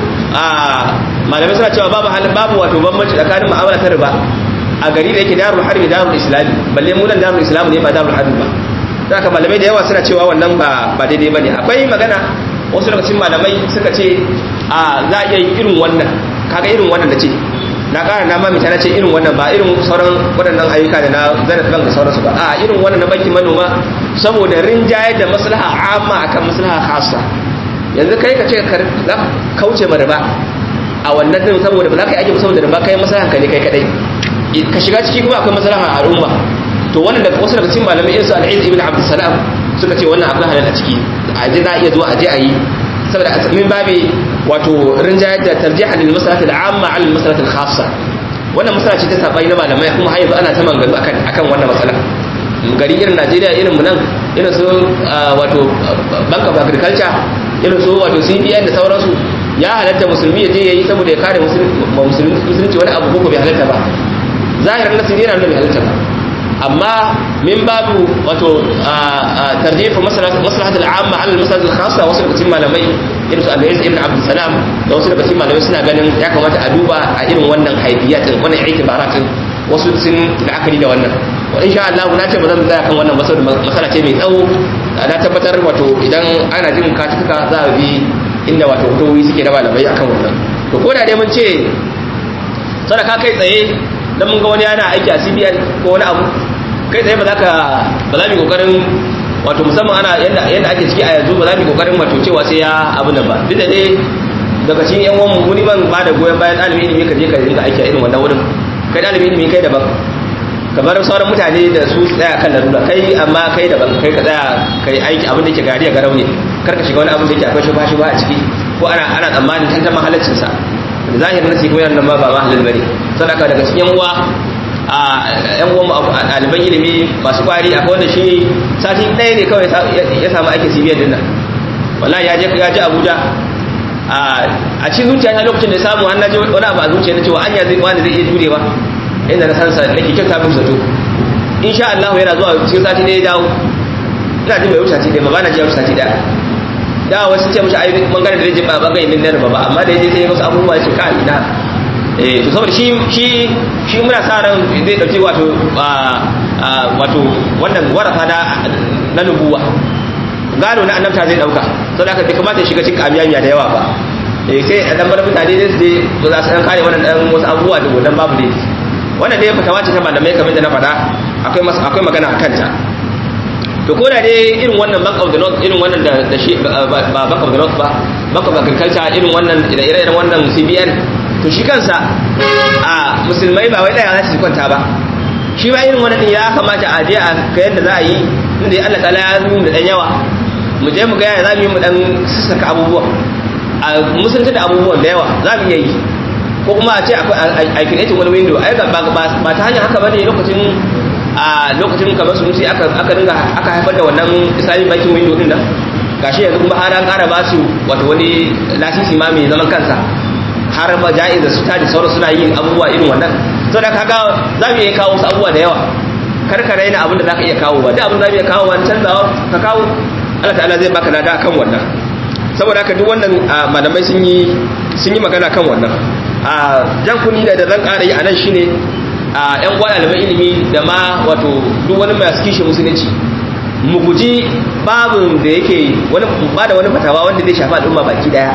a malamai suna cewa babu halin babu wato bambanci tsakanin mu'amala ta riba a gari da yake darul harbi darul islami balle mu nan darul islamu ne ba darul harbi ba da haka malamai da yawa suna cewa wannan ba ba daidai bane akwai magana wasu daga cikin malamai suka ce a za a iya yin irin wannan kaga irin wannan da ce na ƙara na mamita na ce irin wannan ba irin sauran waɗannan ayyuka da na zenith bank da sauransu ba a irin wannan na bankin manoma saboda rinjaye da maslaha amma akan maslaha khassa yanzu kai ka ce ka kauce ma riba a wannan din saboda ba za ka yi aiki saboda riba kai maslahan ka ne kai kadai ka shiga ciki kuma akwai maslaha a al'umma to wannan da wasu daga cikin malamai irin su al-Izz ibn Abdul Salam suka ce wannan akwai halal a ciki a je za a iya zuwa a je a yi saboda a min babi wato rinjayar da tarjiha lil maslahat al-amma ala al-maslahat al-khassa wannan masala ce ta sabai na malamai kuma har yanzu ana ta maganganu akan akan wannan masala gari irin Najeriya irin mu nan irin su wato Bank of Agriculture irin su wato CBN da sauransu ya halatta musulmi ya je yayi saboda ya kare musulunci wani abu ko bai halatta ba zahirin nasu yana nuna bai halatta ba amma min babu wato tarjifa maslahat al'amma ala maslahat al-khassa wasu daga cikin malamai irin su Al-Aziz ibn Abdul Salam da wasu daga cikin malamai suna ganin ya kamata a duba a irin wannan haifiyat wannan itibaratin wasu sun la'akari da wannan wa insha Allah na ce ba zan tsaya kan wannan masala masala ce mai tsawo na tabbatar wato idan ana jin katuka za a bi inda wato hutowi suke da malamai akan wannan to ko da dai mun ce sadaka kai tsaye dan mun ga wani yana aiki a CBN ko wani abu kai tsaye ba za ka ba za mu kokarin wato musamman ana yadda yadda ake ciki a yanzu ba za mu kokarin wato cewa sai ya abu nan ba duk da dai daga cikin yan uwan mu ban ba da goyon bayan ɗalibi ilimi ka je ka dinga aiki a irin wannan wurin kai ɗalibi ilimi kai daban kamar sauran mutane da su tsaya kan larura kai amma kai daban kai ka tsaya kai aiki abin da ke gari a garau ne kar ka shiga wani abin da ke akwai shubha shubha a ciki ko ana ana tsammanin tantan mahalaccin sa da zahirin nasi kuma yana ba ba mahalal bane sadaka daga cikin uwa a yan uwan ɗaliban ilimi masu kwari akwai wanda shi sati ɗaya ne kawai ya samu aikin cibiyar din nan wallahi ya je ya je abuja a cikin zuciya ta lokacin da samu an naji wani abu a zuciya na cewa anya zai wani zai iya jure ba inda na san sa nake kyauta min zato insha Allah yana zuwa cikin sati ɗaya ya dawo ina jin bai wuce sati ɗaya ba ba na ji ya wuce sati ɗaya da wasu ce mashi ayyukan bangaren da rajin ba bangaren min na ba amma da ya je sai ya wasu abubuwa ya ce ka ina eh to saboda shi shi shi muna sa ran zai dauki wato wato wannan warasa na na nubuwa gado na annabta zai dauka saboda haka bai kamata ya shiga cikin amiyanya da yawa ba eh sai a dan bar mutane ne su je za su dan kare wannan dan wasu abubuwa da wannan babu ne wannan dai fatawa ce ta malamai kamar da na faɗa akwai akwai magana akan ta to ko da dai irin wannan bank of the north irin wannan da da shi ba bank of the north ba bank of agriculture irin wannan da ire-iren wannan cbn to shi kansa a musulmai ba wai daya za su kwanta ba shi ba irin wannan din ya kamata a je a ga yadda za a yi inda Allah ta'ala ya yi da dan yawa mu je mu ga ya za mu yi mu dan saka abubuwa a musulunta da abubuwan da yawa za mu iya yi ko kuma a ce a create wani window ai ba ta hanyar haka bane lokacin a lokacin kamar su aka aka dinga aka haifar da wannan islamic banking window din nan gashi yanzu kuma har an ƙara ba su wato wani lasisi ma mai zaman kansa har ba ja'iza su taji sauran suna yin abubuwa irin wannan to da kaga za mu iya kawo wasu abubuwa da yawa kar ka raina abin da za ka iya kawo ba da abin da za mu iya kawo wani canzawa ka kawo Allah ta'ala zai baka lada kan wannan saboda haka duk wannan malamai sun yi sun yi magana kan wannan a jan kuni da zan ƙara yi a nan shine a yan uwa ɗaliban ilimi da ma wato duk wani mai kishi musulunci mu guji babin da yake wani ba da wani fatawa wanda zai shafi al'umma baki daya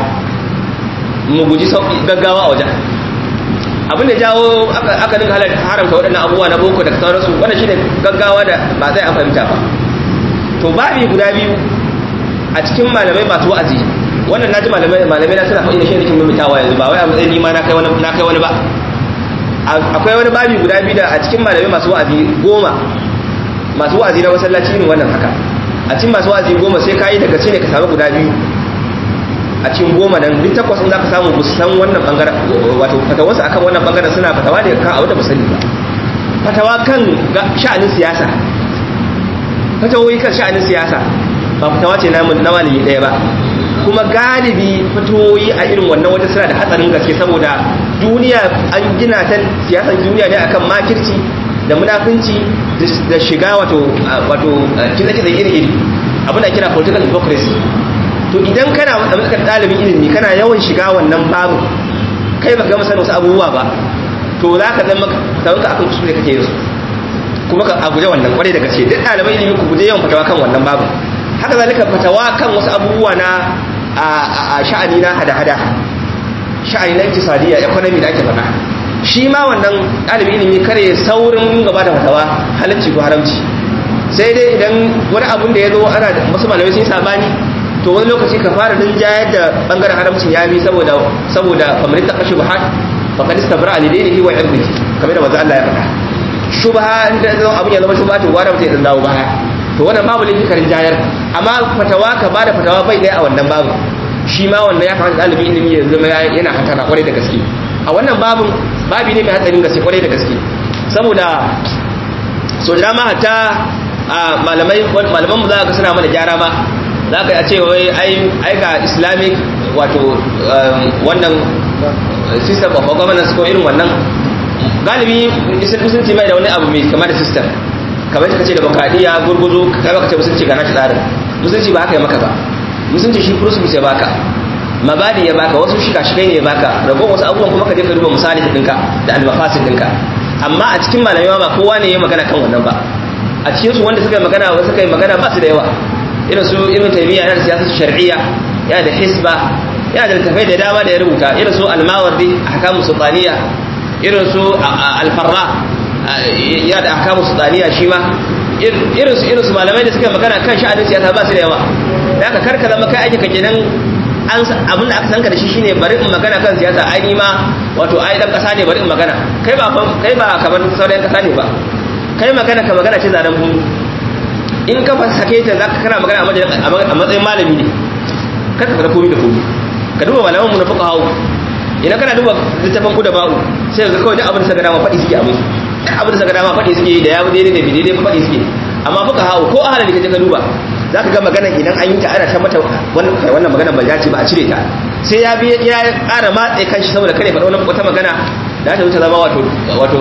mu guji gaggawa a wajen abin da jawo aka dinga haramta waɗannan abubuwa na boko da sauransu wannan shine gaggawa da ba zai an fahimta ba to babi guda biyu a cikin malamai masu wa'azi wannan naji malamai malamai na suna faɗi da shi nake mimitawa yanzu ba wai a matsayin nima na kai wani na kai wani ba akwai wani babi guda biyu da a cikin malamai masu wa'azi goma masu wa'azi na masallaci irin wannan haka a cikin masu wa'azi goma sai ka yi daga ne ka samu guda biyu a cikin goma nan duk takwas za ka samu ba san wannan bangaren wato fatawarsu akan wannan bangaren suna fatawa ne kan abu da ba sani ba fatawa kan sha'anin siyasa fatawoyi kan sha'anin siyasa ba fatawa ce na malami ɗaya ba kuma galibi fatoyi a irin wannan wata suna da hatsarin gaske saboda duniya an gina ta siyasar duniya ne akan makirci da munafunci da shiga wato wato kiza-kiza iri-iri abin da kira political hypocrisy to idan kana matsalar ɗalibin ilimi kana yawan shiga wannan babu kai baka gama sanin wasu abubuwa ba to za ka zama tawanka akan kuskure kake yin su kuma ka guje wannan kwarai da gaske duk ɗaliban ilimi ku guje yawan fatawa kan wannan babu haka zalika fatawa kan wasu abubuwa na a sha'ani na hada-hada sha'ani na iktisadiyya economy da ake faɗa shi ma wannan ɗalibin ilimi kare saurin gaba da fatawa halarci ko haramci sai dai idan wani abun da ya zo ana wasu malamai sun sabani to wani lokaci ka fara din jayar da bangaren haramcin ya bi saboda saboda kamar ta kashi buhat faqad istabra li dinihi wa irdihi kamar da manzo Allah ya faɗa shubha inda zan abun ya zama shubha to gwada mutai dan dawo baya to wannan babu laifi karin jayar amma fatawa ka bada fatawa bai dai a wannan babu shi ma wannan ya kamata ɗalibin ilimi ya zama yana hatara kwarai da gaske a wannan babun babi ne mai hatsarin gaske kwarai da gaske saboda so da dama hatta malamai malaman mu za ka suna mana gyara ma za ka a ce wai ai ga islamic wato wannan system of governance ko irin wannan galibi musulunci mai da wani abu mai kama da system kamar ka ce da bakadiya gurguzu kai baka ce musulunci ga nashi tsarin musulunci ba haka ya maka ba musulunci shi principles ya baka mabadi ya baka wasu shika shikai ne ya baka ragon wasu abubuwan kuma ka je ka duba misali ɗinka da almafasin ɗinka amma a cikin malamai ba kowa ne ya magana kan wannan ba a cikin su wanda suka yi magana wasu suka yi magana ba su da yawa irin su ibn taymiya yana da siyasar shar'iyya yana da hisba yana da littafai da dama da ya rubuta irin su al-mawardi ahkamu sultaniya irin su al-farra yana da ahkamu sultaniya shi ma irin su irin su malamai da suka yi magana kan sha'anin siyasa ba su da yawa da aka karka zama kai ake kake nan an abin da aka sanka da shi shine bari in magana kan siyasa ai ni ma wato ai dan kasa ne bari in magana kai ba kai ba kamar sauran kasa ne ba kai magana ka magana ce zanen bunu in ka sake ta zaka kana magana a matsayin malami ne kar ka fara komi da komi ka duba malaman mu na fuka hawo idan kana duba littafin ku da ba'u sai ga kawai duk abin da saka dama faɗi suke abin duk abin da saka dama faɗi suke da ya daidai da bidai faɗi suke amma fuka hawo ko ahalin da kaje ka duba zaka ga magana idan an yi ta ana ta mata wannan kai wannan magana ba dace ba a cire ta sai ya bi ya ƙara matsayi kanshi saboda kare faɗa wata magana da ta wuce zama wato wato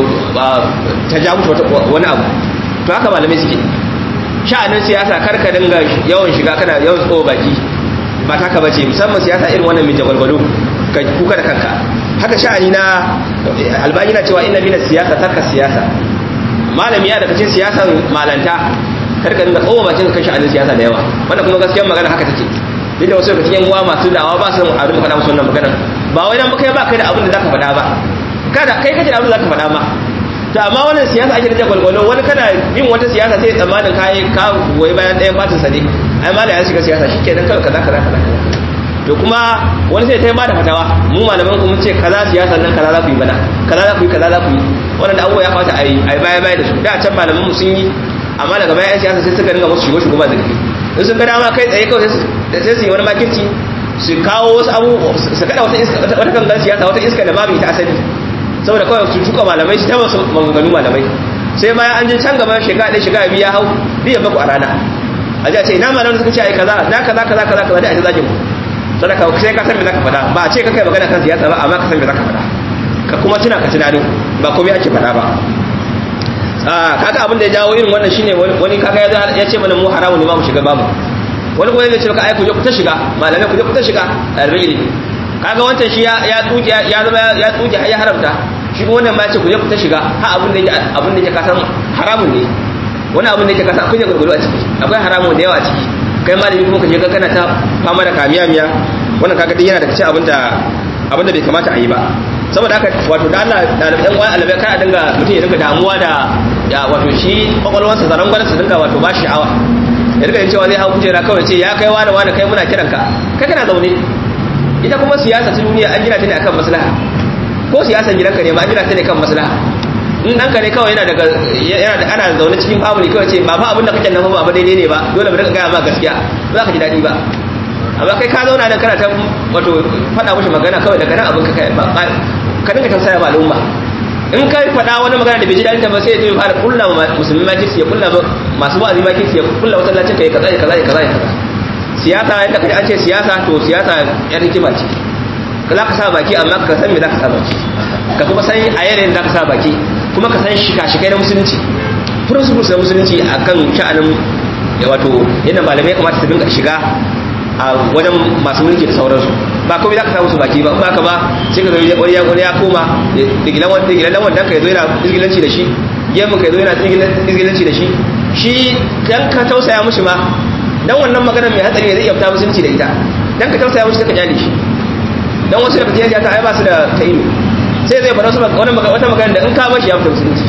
ta ja mutu wani abu to haka malamai suke sha'anin siyasa karka dinga yawan shiga kana yawan tsoho baki ba taka bace musamman siyasa irin wannan mai jagwalgwalo ka kuka da kanka haka sha'ani na albani na cewa inna mina siyasa tarka siyasa malami ya daga cikin siyasan malanta karka dinga tsoho bakin kan sha'anin siyasa da yawa wannan kuma gaskiyar magana haka take duk da wasu daga cikin uwa masu dawa ba su a rinka faɗa musu wannan magana ba wai dan kai ba kai da abin da zaka faɗa ba kada kai kace abin da zaka faɗa ma to amma wannan siyasa ake da gwalgwalo wani kana yin wata siyasa sai tsammanin kai ka goyi bayan ɗayan fatin sa ne ai mala ya shiga siyasa shikenan kawai kaza kaza kaza to kuma wani sai ta yi bada fatawa mu malaman ku mun ce kaza siyasa nan kaza za ku yi bana kaza za ku yi kaza za ku yi wannan da abubuwa ya fata a yi a baya baya da su da can malaman mu sun yi amma daga baya siyasa sai suka dinga musu shigo shigo ba zaki in sun ga dama kai tsaye kawai sai su yi wani makirci su kawo wasu abu su kada wata iska wata kan siyasa wata iska da babu ita asali saboda kawai su tuka malamai su taba su maganganu malamai sai bayan an je can gaba shekara ɗaya shekara biya hau biya baku a rana a ji a ce ina malamai suka ce ai kaza na kaza kaza kaza kaza da a ji zagin mu sadaka sai ka san me zaka faɗa ba a ce ka kai magana kan siyasa ba amma ka san me zaka faɗa ka kuma tuna ka tunani ba komai ake faɗa ba kaga abin da ya jawo irin wannan shine wani kaga ya ce mana mu haramu ne ma mu shiga bamu wani kuma ya ce ka ai ku je ku ta shiga malamai ku je ku ta shiga ɗalibai ilimi kaga wancan shi ya ya tsuke ya zama ya tsuke ya haramta shi kuma wannan ma ya ce ku je ku ta shiga ha abin da yake abin da yake kasan haramun ne wani abin da yake kasan akwai gurguru a ciki akwai haramun da yawa a ciki kai malami kuma ka je kana ta fama da kamiya miya wannan kaga duk yana da cikin abin da abin da bai kamata a yi ba saboda haka wato da Allah ɗan wani alabai kai a dinga mutum ya dinga damuwa da ya wato shi kwakwalwarsa zaran gwanin su dinga wato ba shi sha'awa ya dinga yin cewa zai hau kujera kawai ce ya kai wani wani kai muna kiranka kai kana zaune ita kuma siyasa ta duniya an gina ta ne akan maslaha ko siyasan gidanka ne ma an gina ta ne kan maslaha in ɗanka ne kawai yana daga yana da ana zaune cikin family kawai ce ba fa abin da kake nan ba ba daidai ne ba dole mu rika gaya ma gaskiya ba za ka ji daɗi ba amma kai ka zauna nan kana ta wato faɗa mushi magana kawai daga nan abin ka kai ba ka dinga tausaya ma al'umma in kai faɗa wani magana da bai ji daɗin ta ba sai ya zo fara kulla ma musulmi ma kirsi ya kulla masu wa'azi ma kirsi ya kulla wata lacin kai kaza kaza kaza kaza siyasa yadda kaji an ce siyasa to siyasa yar hikima ce ka za ka sa baki amma ka san me za ka sa baki ka kuma san a yanayin za ka sa baki kuma ka san shika-shikai na musulunci principles na musulunci akan sha'anin wato yadda malamai kamata su dinga shiga a wajen masu mulki da sauransu ba komai za ka samu su baki ba ba ka ba sai ka zai wani ya wani ya koma da gilan wanda gilan wanda ka zo yana izgilanci da shi gemun ka zo yana izgilanci da shi shi dan ka tausaya mushi ma dan wannan magana mai hatsari ne zai iya fita musulunci da ita dan ka tausaya mushi sai ka kyale shi dan wasu daga cikin ta ai ba su da ta ilimi sai zai fara su wani wata magana da in ka bashi ya fita musulunci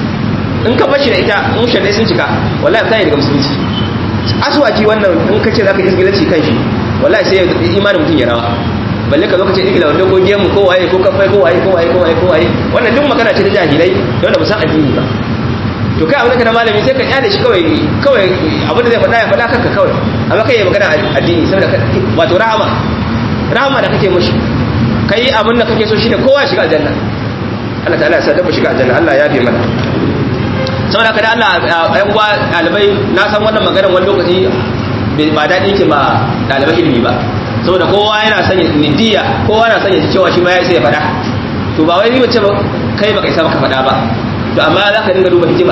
in ka bashi da ita in shaddai sun cika wallahi ta yi daga musulunci aswaki wannan in ka ce zaka isgilanci kan shi wallahi sai imanin mutum ya rawa balle ka zo ka ce igila wanda ko gemu ko waye ko kafai ko waye ko waye ko waye ko waye wannan duk magana ce ta jahilai da wanda ba san addini ba to kai abin da kana malami sai ka kyale shi kawai kawai abin da zai faɗa ya faɗa kanka kawai amma kai ya magana addini saboda wato rahama rahama da kake mushi kai abin da kake so shi ne kowa shiga aljanna Allah ta'ala ya sa dabba shiga aljanna Allah ya fi mana saboda kada Allah ɗan uwa ɗalibai na san wannan maganar wani lokaci ba daɗi ke ba ɗalibai ilimi ba saboda kowa yana sanya nidiya kowa na sanya cewa shi ma ya isa ya faɗa to ba wai ni mace kai baka isa baka faɗa ba to amma za ka dinga duba hikima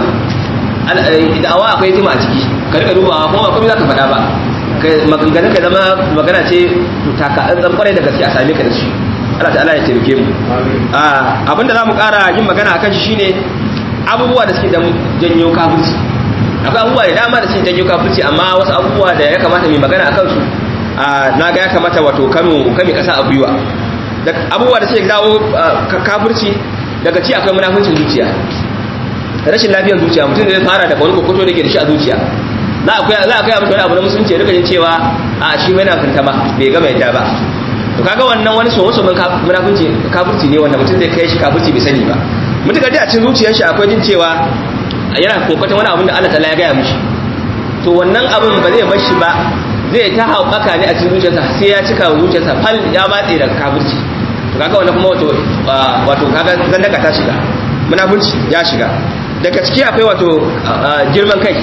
da'awa akwai hikima a ciki ka dinga dubawa kuma ba komai za ka faɗa ba maganganun ka zama magana ce taka an kwarai da gaske a same ka da shi Allah ta'ala ya taimake mu abinda za mu ƙara yin magana akan shi shine abubuwa da suke janyo kafirci akwai abubuwa da dama da suke janyo kafirci amma wasu abubuwa da ya kamata mai magana akan su na ga ya kamata wato kano kame kasa a gwiwa abubuwa da suke dawo kafirci daga ci akwai munafincin zuciya rashin lafiyar zuciya mutum zai fara da wani kokoto da ke da shi a zuciya za a kai za a kai wani abu na musulunci ya rika jin cewa a shi mai nafin ma bai gama yadda ba to kaga wannan wani so wasu munafinci kafirci ne wanda mutum zai kai shi kafirci bai sani ba mutum dai a cikin zuciyar shi akwai jin cewa yana kokoton wani abin da Allah ta'ala ya gaya mishi to wannan abin ba zai bar shi ba zai ta haɓaka ne a cikin zuciyarsa sai ya cika zuciyarsa fal ya matse daga kafirci to kaga wannan kuma wato wato kaga zandaka ta shiga munafunci ya shiga daga ciki akwai wato girman kai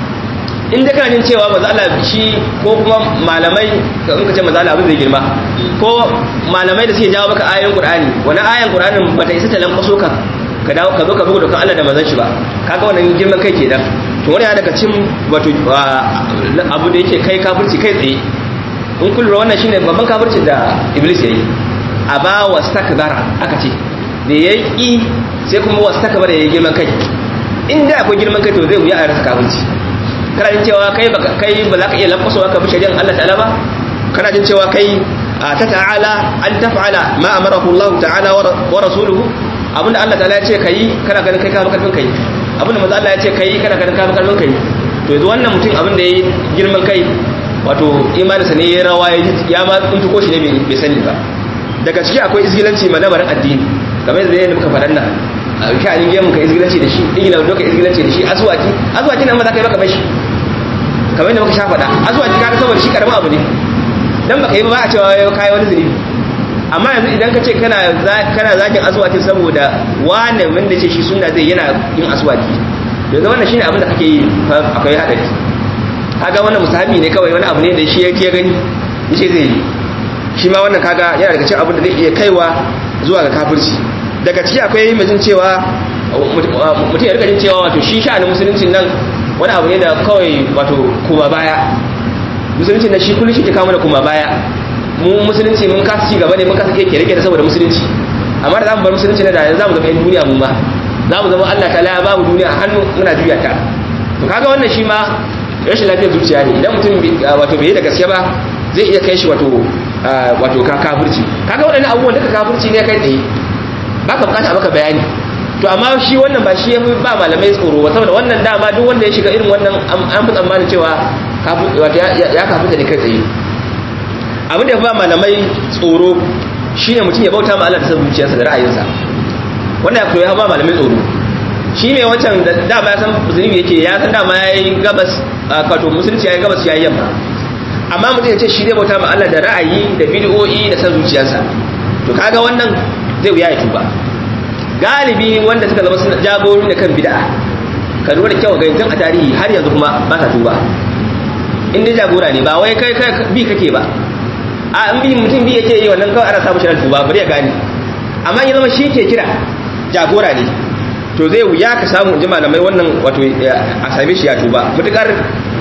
in da kana jin cewa maza Allah shi ko kuma malamai in ka ce maza Allah abin zai girma ko malamai da suke jawo maka ayoyin Qur'ani wani ayan Qur'anin bata isa ta lankwaso ka ka dawo ka zo ka bugu da kan Allah da manzon shi ba kaga wannan girman kai kenan to wani ya daga cin wato abu da yake kai kafirci kai tsaye in kun lura wannan shine babban kafircin da Iblis yayi aba wastakbara aka ce da yayi sai kuma wastakbara yayi girman kai in da akwai girman kai to zai wuya a rasa kafirci kana jin cewa kai baka kai ba za ka iya lafasowa ka bi shari'an Allah ta'ala ba kana jin cewa kai ta ta'ala an taf'ala ma amarahu Allah ta'ala wa rasuluhu abinda Allah ta'ala ya ce kai kana ganin kai ka fi karfin kai abinda manzo Allah ya ce kai kana ganin ka fi karfin kai to yanzu wannan mutum abinda yayi girman kai wato imaninsa ne ya rawa ya ma tuntuko shi ne bai sani ba daga ciki akwai izgilanci ma lamarin addini kamar yadda muka faɗan nan ka an gemu ka izgilanci da shi igila wanda ka izgilanci da shi azuwaki azuwaki nan ma za ka yi baka bashi kamar yadda muka sha faɗa azuwaki ka saboda shi karamin abu ne dan baka yi ba a cewa kai wani zunubi amma yanzu idan ka ce kana kana zakin azuwaki saboda wane wanda ce shi sunna zai yana yin azuwaki yanzu wannan shine abin da kake yi akwai hadari kaga wannan musahabi ne kawai wani abu ne da shi yake gani yace zai yi shi ma wannan kaga yana daga cikin abin da zai iya kaiwa zuwa ga kafirci daga ciki akwai mutum cewa mutum ya rika jin cewa wato shi sha'anin musuluncin nan wani abu ne da kawai wato kuma baya musuluncin nan shi kullum shi ke kawo mana kuma baya mu musulunci mun kasa ci gaba ne mun kasa keke rike da saboda musulunci amma da zamu bar musulunci na da yanzu zamu zama yan duniya mu ma zamu zama Allah ta'ala ya babu duniya a hannu muna juya ta to kaga wannan shi ma rashin lafiyar zuciya ne idan mutum wato bai da gaske ba zai iya kai shi wato wato kafirci kaga waɗannan abubuwan duka kafirci ne kai tsaye ba ka bukata maka bayani to amma shi wannan ba shi ya fi ba malamai tsoro ba saboda wannan dama duk wanda ya shiga irin wannan an fi tsammanin cewa ya kafirta ne kai tsaye abin da ya fi ba malamai tsoro shine mutum ya bauta ma Allah da san zuciyarsa da ra'ayinsa wannan ya ba malamai tsoro shi mai wancan da dama ya san zunubi yake ya san dama ya yi gabas kato musulunci ya yi gabas ya yi yamma amma mutum ya ce shi zai bauta ma Allah da ra'ayi da bid'o'i da san zuciyarsa to kaga wannan zai wuya ya tuba galibi wanda suka zama suna jagorori da kan bid'a ka lura da kyau ga yanzu a tarihi har yanzu kuma ba sa tuba in dai jagora ne ba wai kai kai bi kake ba a in bi mutum bi yake yi wannan kawai ana samu shirin tuba bari ya gane amma ya zama shi ke kira jagora ne to zai wuya ka samu in ji malamai wannan wato a same shi ya tuba mutukar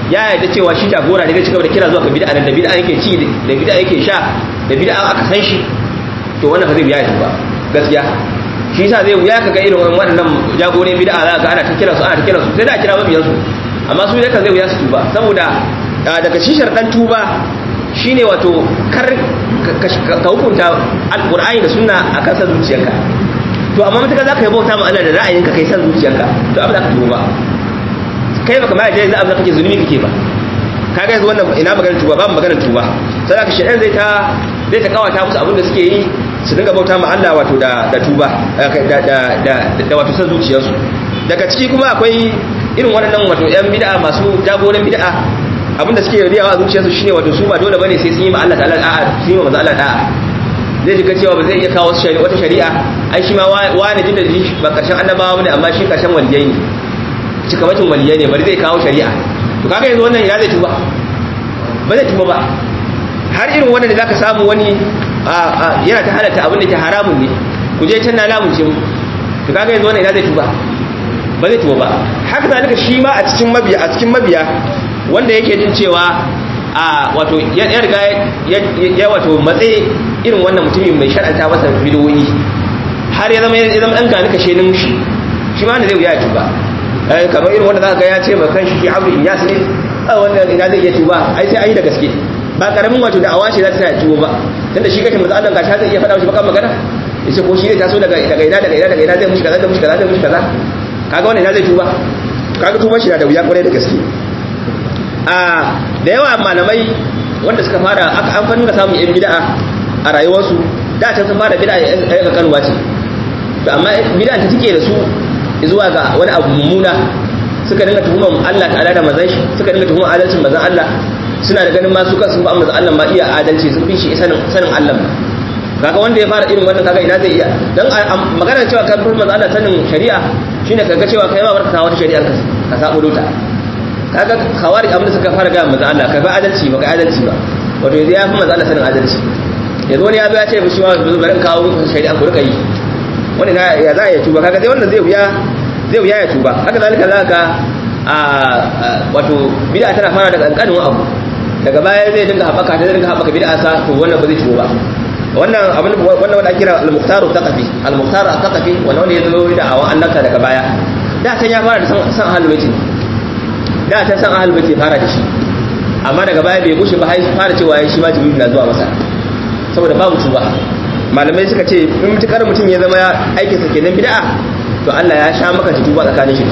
ya yarda cewa shi jagora ne zai cigaba da kira zuwa ga bid'a nan da bid'a yake ci da bid'a yake sha da bid'a aka san shi to wannan ba zai biya shi ba gaskiya shi yasa zai wuya kaga irin waɗannan jagoran bid'a za ka ana ta kira su ana ta kira su sai da kira mabiyan su amma su dai kan zai wuya su tuba saboda daga shi sharɗan tuba shine wato kar ka hukunta alqur'ani da sunna akan san zuciyarka to amma mutaka zaka yi bauta ma Allah da ra'ayinka kai san zuciyarka to abin da ka tuba kai baka ma yaje abin da kake zulumi kake ba kaga yanzu wannan ina maganar tuba babu maganar tuba sai zaka shedan zai ta zai ta kawata musu abin da suke yi su dinga bauta ma Allah wato da da tuba da da da da wato san zuciyarsu daga ciki kuma akwai irin waɗannan wato yan bid'a masu jagoran bid'a abinda suke riyawa a zuciyarsu shine wato su ba dole bane sai sun yi ma Allah ta'ala da'a sun yi ma manzo Allah da'a zai ji cewa ba zai iya kawo shari'a wata shari'a ai shi ma wani jin da shi ba karshen annabawa bane amma shi karshen waliyai ne cikamakin waliyai ne bari zai kawo shari'a to kaga yanzu wannan ina zai tuba ba zai tuba ba har irin wannan da zaka samu wani yana ta halatta abin da ke haramun ne ku je can na lamunce mu to kaga yanzu wannan ina zai tuba ba zai tuba ba haka zalika shi ma a cikin mabiya a cikin mabiya wanda yake jin cewa a wato ya riga ya wato matsayi irin wannan mutumin mai shar'anta masa bidiyoyi har ya zama ya zama dan gani kashe nin shi shi ma ne zai wuya ya tuba kamar irin wanda zaka ga ya ce ma kan shi Abu Inyas ne a wannan ina zai iya tuba ai sai ayi da gaske ba karamin wato da awashi za ta sa tuba ba tunda shi kashe manzo Allah gashi zai iya faɗa mishi bakan magana yace ko shi zai taso daga daga ina daga ina daga ina zai mushi kaza zai mushi kaza zai mushi kaza kaga wannan ina zai tuba kaga tuban shi da wuya kwarai da gaske a da yawa malamai wanda suka fara an fannin da samun yan bid'a a rayuwarsu da ta sun fara bid'a ya ga kanuwa ce to amma bid'a ta tike da su zuwa ga wani abu mummuna suka dinga tuhumar Allah ta'ala da manzon shi suka dinga tuhumar adalcin manzon Allah suna da ganin ma su kan sun ba manzon Allah ma iya adalci sun fi shi sanin sanin Allah ma kaga wanda ya fara irin wannan kaga ina zai iya dan magana cewa kan fi manzon Allah sanin shari'a shine kaga cewa kai ma barka ta wata shari'ar ka ka sabo dota kaga khawari abin da suka fara ga manzon Allah kai ba adalci ba kai adalci ba wato yanzu ya fi manzon Allah sanin adalci yanzu wani ya zo ya ce shi ma bari in kawo shari'a ku rika yi wani ya za a yi tuba kaga sai wannan zai wuya zai wuya ya tuba haka zalika za ka a wato bid'a tana fara daga kankanin abu daga baya zai dinga haɓaka ta dinga haɓaka bid'a sa to wannan ba zai tuba wannan abin wannan wanda ake kira al-muqtar al-thaqafi al-muqtar al-thaqafi wannan wanda ya zo da awan annabta daga baya da san ya fara da san san ahlul bait da ta san ahlul bait fara da shi amma daga baya bai gushe ba har fara cewa shi ma jibril na zuwa masa saboda babu tuba malamai suka ce in mutukar mutum ya zama aikinsa kenan bid'a to Allah ya sha maka tuba tsakanin shi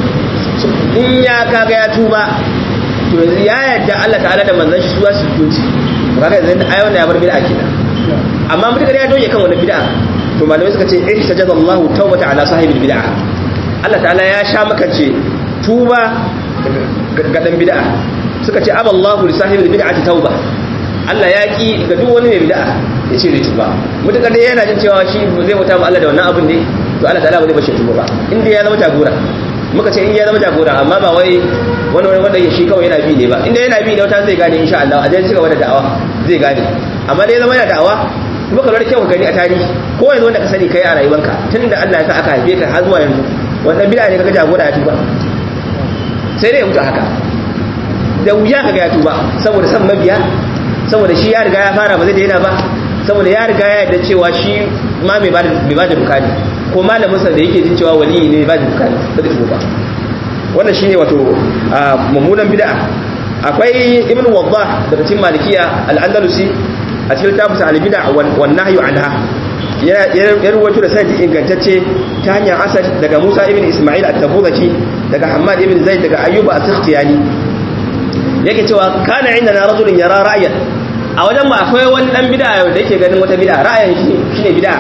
in ya kaga ya tuba to yanzu ya yadda Allah ta'ala da manzon shi suwa su tuci to kaga yanzu ai wannan ya bar bid'a kenan amma mutukar ya doge kan wannan bid'a to malamai suka ce eh sajada Allah tawbata ala sahibil bid'a Allah ta'ala ya sha maka ce tuba ga dan bid'a suka ce aballahu li sahibil bid'ati tauba Allah ya ki ga duk wani mai bid'a ya ce zai tuba mutukar dai yana jin cewa shi zai mutu Allah da wannan abin ne to Allah ta'ala ba zai bashi tuba ba inda ya zama jagora muka ce in ya zama jagora amma ba wai wani wani wanda shi kawai yana bi ne ba inda yana bi ne wata zai gane insha Allah a zai cigaba da da'awa zai gane amma dai zama yana da'awa kuma ka lura kyau ka gani a tarihi ko yanzu wanda ka sani kai a rayuwarka tun da Allah ya sa aka haife ka har zuwa yanzu wannan bid'a ne kaga jagora ya tuba sai dai ya mutu haka da wuya kaga ya tuba saboda san mabiya saboda shi ya riga ya fara ba zai daina ba saboda ya riga ya yarda cewa shi ma mai ba da bukani ko malaminsa da yake jin cewa waliyi ne ba da bukani ba da tuba wannan shine wato mummunan bid'a akwai ibn waddah daga cikin malikiya al-andalusi a cikin tafsir al-bid'a wan nahyu anha ya ruwaito da sanadi ingantacce ta hanyar asad daga Musa ibn Isma'il at-Tabuzaki daga Hammad ibn Zaid daga Ayyuba as-Sakhtiyani yake cewa kana indana rajulun yara ra'yan a wajen mu akwai wani dan bid'a da yake ganin wata bid'a ra'ayin shi shine bid'a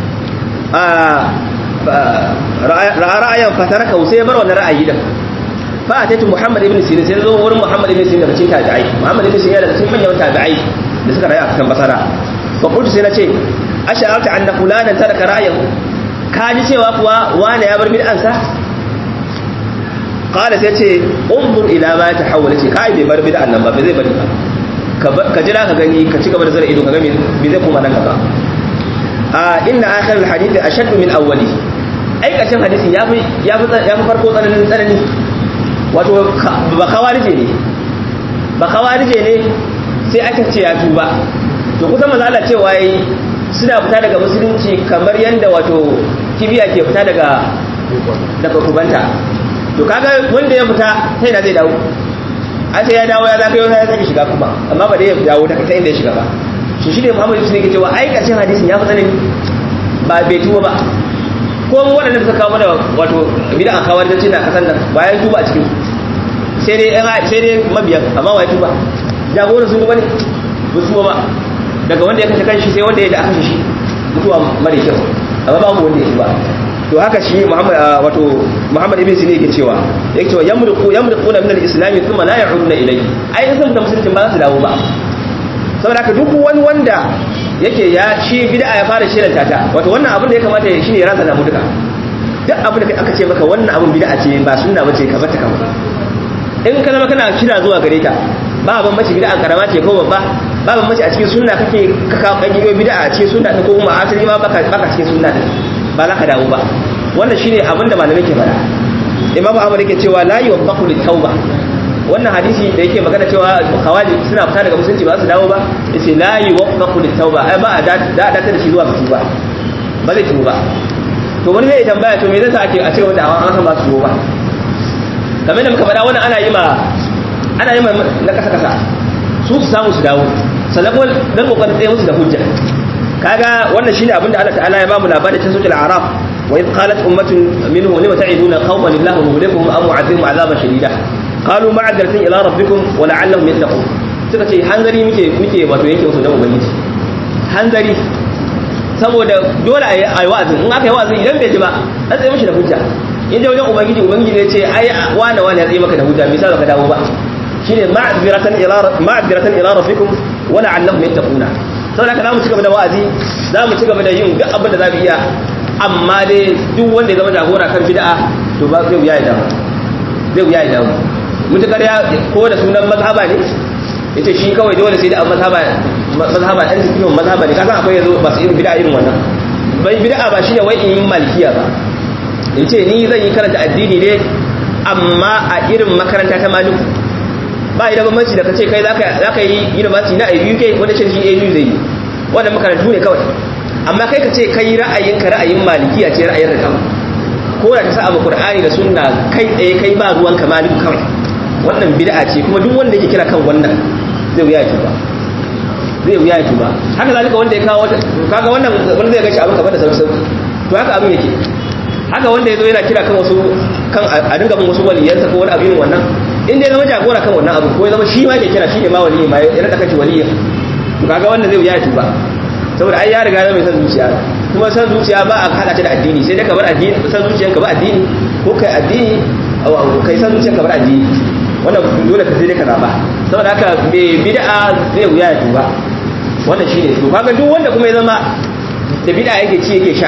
ra'a ra'ayan fataraka sai ya bar wannan ra'ayi din fa ataitu Muhammad ibn Sirin sai zo wurin Muhammad ibn Sirin daga cikin tabi'ai Muhammad ibn Sirin daga cikin manyan tabi'ai da suka rayu a kan basara fa qultu sai nace ash'arta anna fulanan taraka ra'ayahu ka ji cewa kuwa wani ya bar bid'ansa qala sai ce unzur ila ma tahawwala ce kai bai bar bid'an nan ba bai zai bari ba ka jira ka gani ka ci gaba da zara ido ka ga me zai koma nan gaba a inna akhir alhadith ashaddu min awwali ai kashin hadisin yafi yafi yafi farko tsananin tsanani wato ba khawarije ne ba kawarije ne sai aka ce ya tuba to kusan manzo Allah cewa yi suna fita daga musulunci kamar yanda wato kibiya ke fita daga daga kubanta to kaga wanda ya fita sai da zai dawo an sai ya dawo ya zaka yau ya sake shiga kuma amma ba dai ya dawo ta inda ya shiga ba shi shi ne Muhammad Yusuf ne ke cewa ai karshen hadisin ya fi tsanani ba bai tuba ba ko mu waɗanda suka kawo mana wato bid'a kawar da cina kasan nan bayan tuba a cikin sai dai sai dai mabiyan amma wai tuba jagoran sun tuba ne ba su ba daga wanda ya kashe kanshi sai wanda ya da aka shi mutuwa mara kyau amma babu wanda ya tuba to haka shi Muhammad wato Muhammad ibn Sina yake cewa yake cewa yamruqu yamruquna min al-islam thumma la ya'uduna ilayhi ai in sun da musulunci ba za su dawo ba saboda haka duk wani wanda yake ya shi bid'a ya fara shiranta ta wato wannan abin da ya kamata ya shine ya rasa namu duka duk abin da aka ce maka wannan abin bid'a ce ba sunna bace ka bata kawai in ka zama kana kira zuwa gare ta ba ban mace bid'a karama ce ko babba ba ban mace a cikin sunna kake ka kawo kangiyo bid'a a cikin sunna ko kuma asali ma baka baka cikin sunna din ba za ka dawo ba wannan shine abin da malamai ke faɗa imam ahmad yake cewa la yuwaffaqu litauba wannan hadisi da yake magana cewa khawaji suna fita daga musulunci ba su dawo ba yace la yuwaffaqu litauba ai ba a da da da shi zuwa tuba ba zai tuba to wani zai tambaya to me zai sa ake a cewa da an san ba su tuba kamar da muka faɗa wannan ana yi ma ana yi ma na kasa kasa su su samu su dawo sannan kuma dan kokarin tsaye musu da hujja kaga wannan shine abinda Allah ta'ala ya bamu labarin cikin suratul a'raf wa id qalat ummatun minhum lima ta'iduna qauman illahu muhlikuhum aw mu'adhibuhum 'adaban shadida qalu ma'adratin ila rabbikum wa la'allahum yattaqun suka ce hanzari muke muke wato yake musu da ubangiji hanzari saboda dole a yi wa'azin in aka yi wa'azin idan bai ji ba an tsaye mishi da hujja in je wajen ubangiji ubangiji ne ce ai wane wane ya tsaye maka da hujja me yasa baka dawo ba shine ma'adratan ila ma'adratan ila rabbikum wa la'allahum yattaquna saboda haka za mu ci gaba da wa'azi za mu ci gaba da yin duk abin da za mu iya amma dai duk wanda ya zama jagora kan bid'a to ba zai wuya ya damu zai wuya ya damu mutukar ya ko da sunan mazhaba ne yace shi kawai dole sai da mazhaba mazhaba ɗan cikin mazhaba ne kasan akwai yanzu ba su irin bid'a irin wannan bai bid'a ba shine wai in yi malikiya ba in ce ni zan yi karanta addini ne amma a irin makaranta ta maliku ba idan bambanci da kace kai zaka yi university na UK wanda shi AU zai yi wannan makarantu ne kawai amma kai kace kai ra'ayinka ra'ayin malikiya ce ra'ayin rakawa ko da ta sa abu Qur'ani da sunna kai tsaye kai ba ruwan ka maliku kawai wannan bid'a ce kuma duk wanda yake kira kan wannan zai wuya ya tuba zai wuya ya tuba haka zalika wanda ya kawo kaga wannan wanda zai ga shi abin kamar da sauki sauki to haka abin yake haka wanda ya zo yana kira kan wasu kan a dinga bin wasu waliyansa ko wani abin wannan in dai zama jagora kan wannan abu ko ya zama shi ma ke kira shi ne ma waliyi ma ya rada kashi waliyin to kaga wannan zai wuya tuba saboda ai ya riga ya mai san zuciya kuma san zuciya ba a hada ta da addini sai dai ka bar addini san zuciyanka ba addini ko kai addini kai san zuciyanka bar addini wannan dole ka sai dai ka zaba saboda haka bai bid'a zai wuya ya tuba wannan shine to kaga duk wanda kuma ya zama da bid'a yake ci yake sha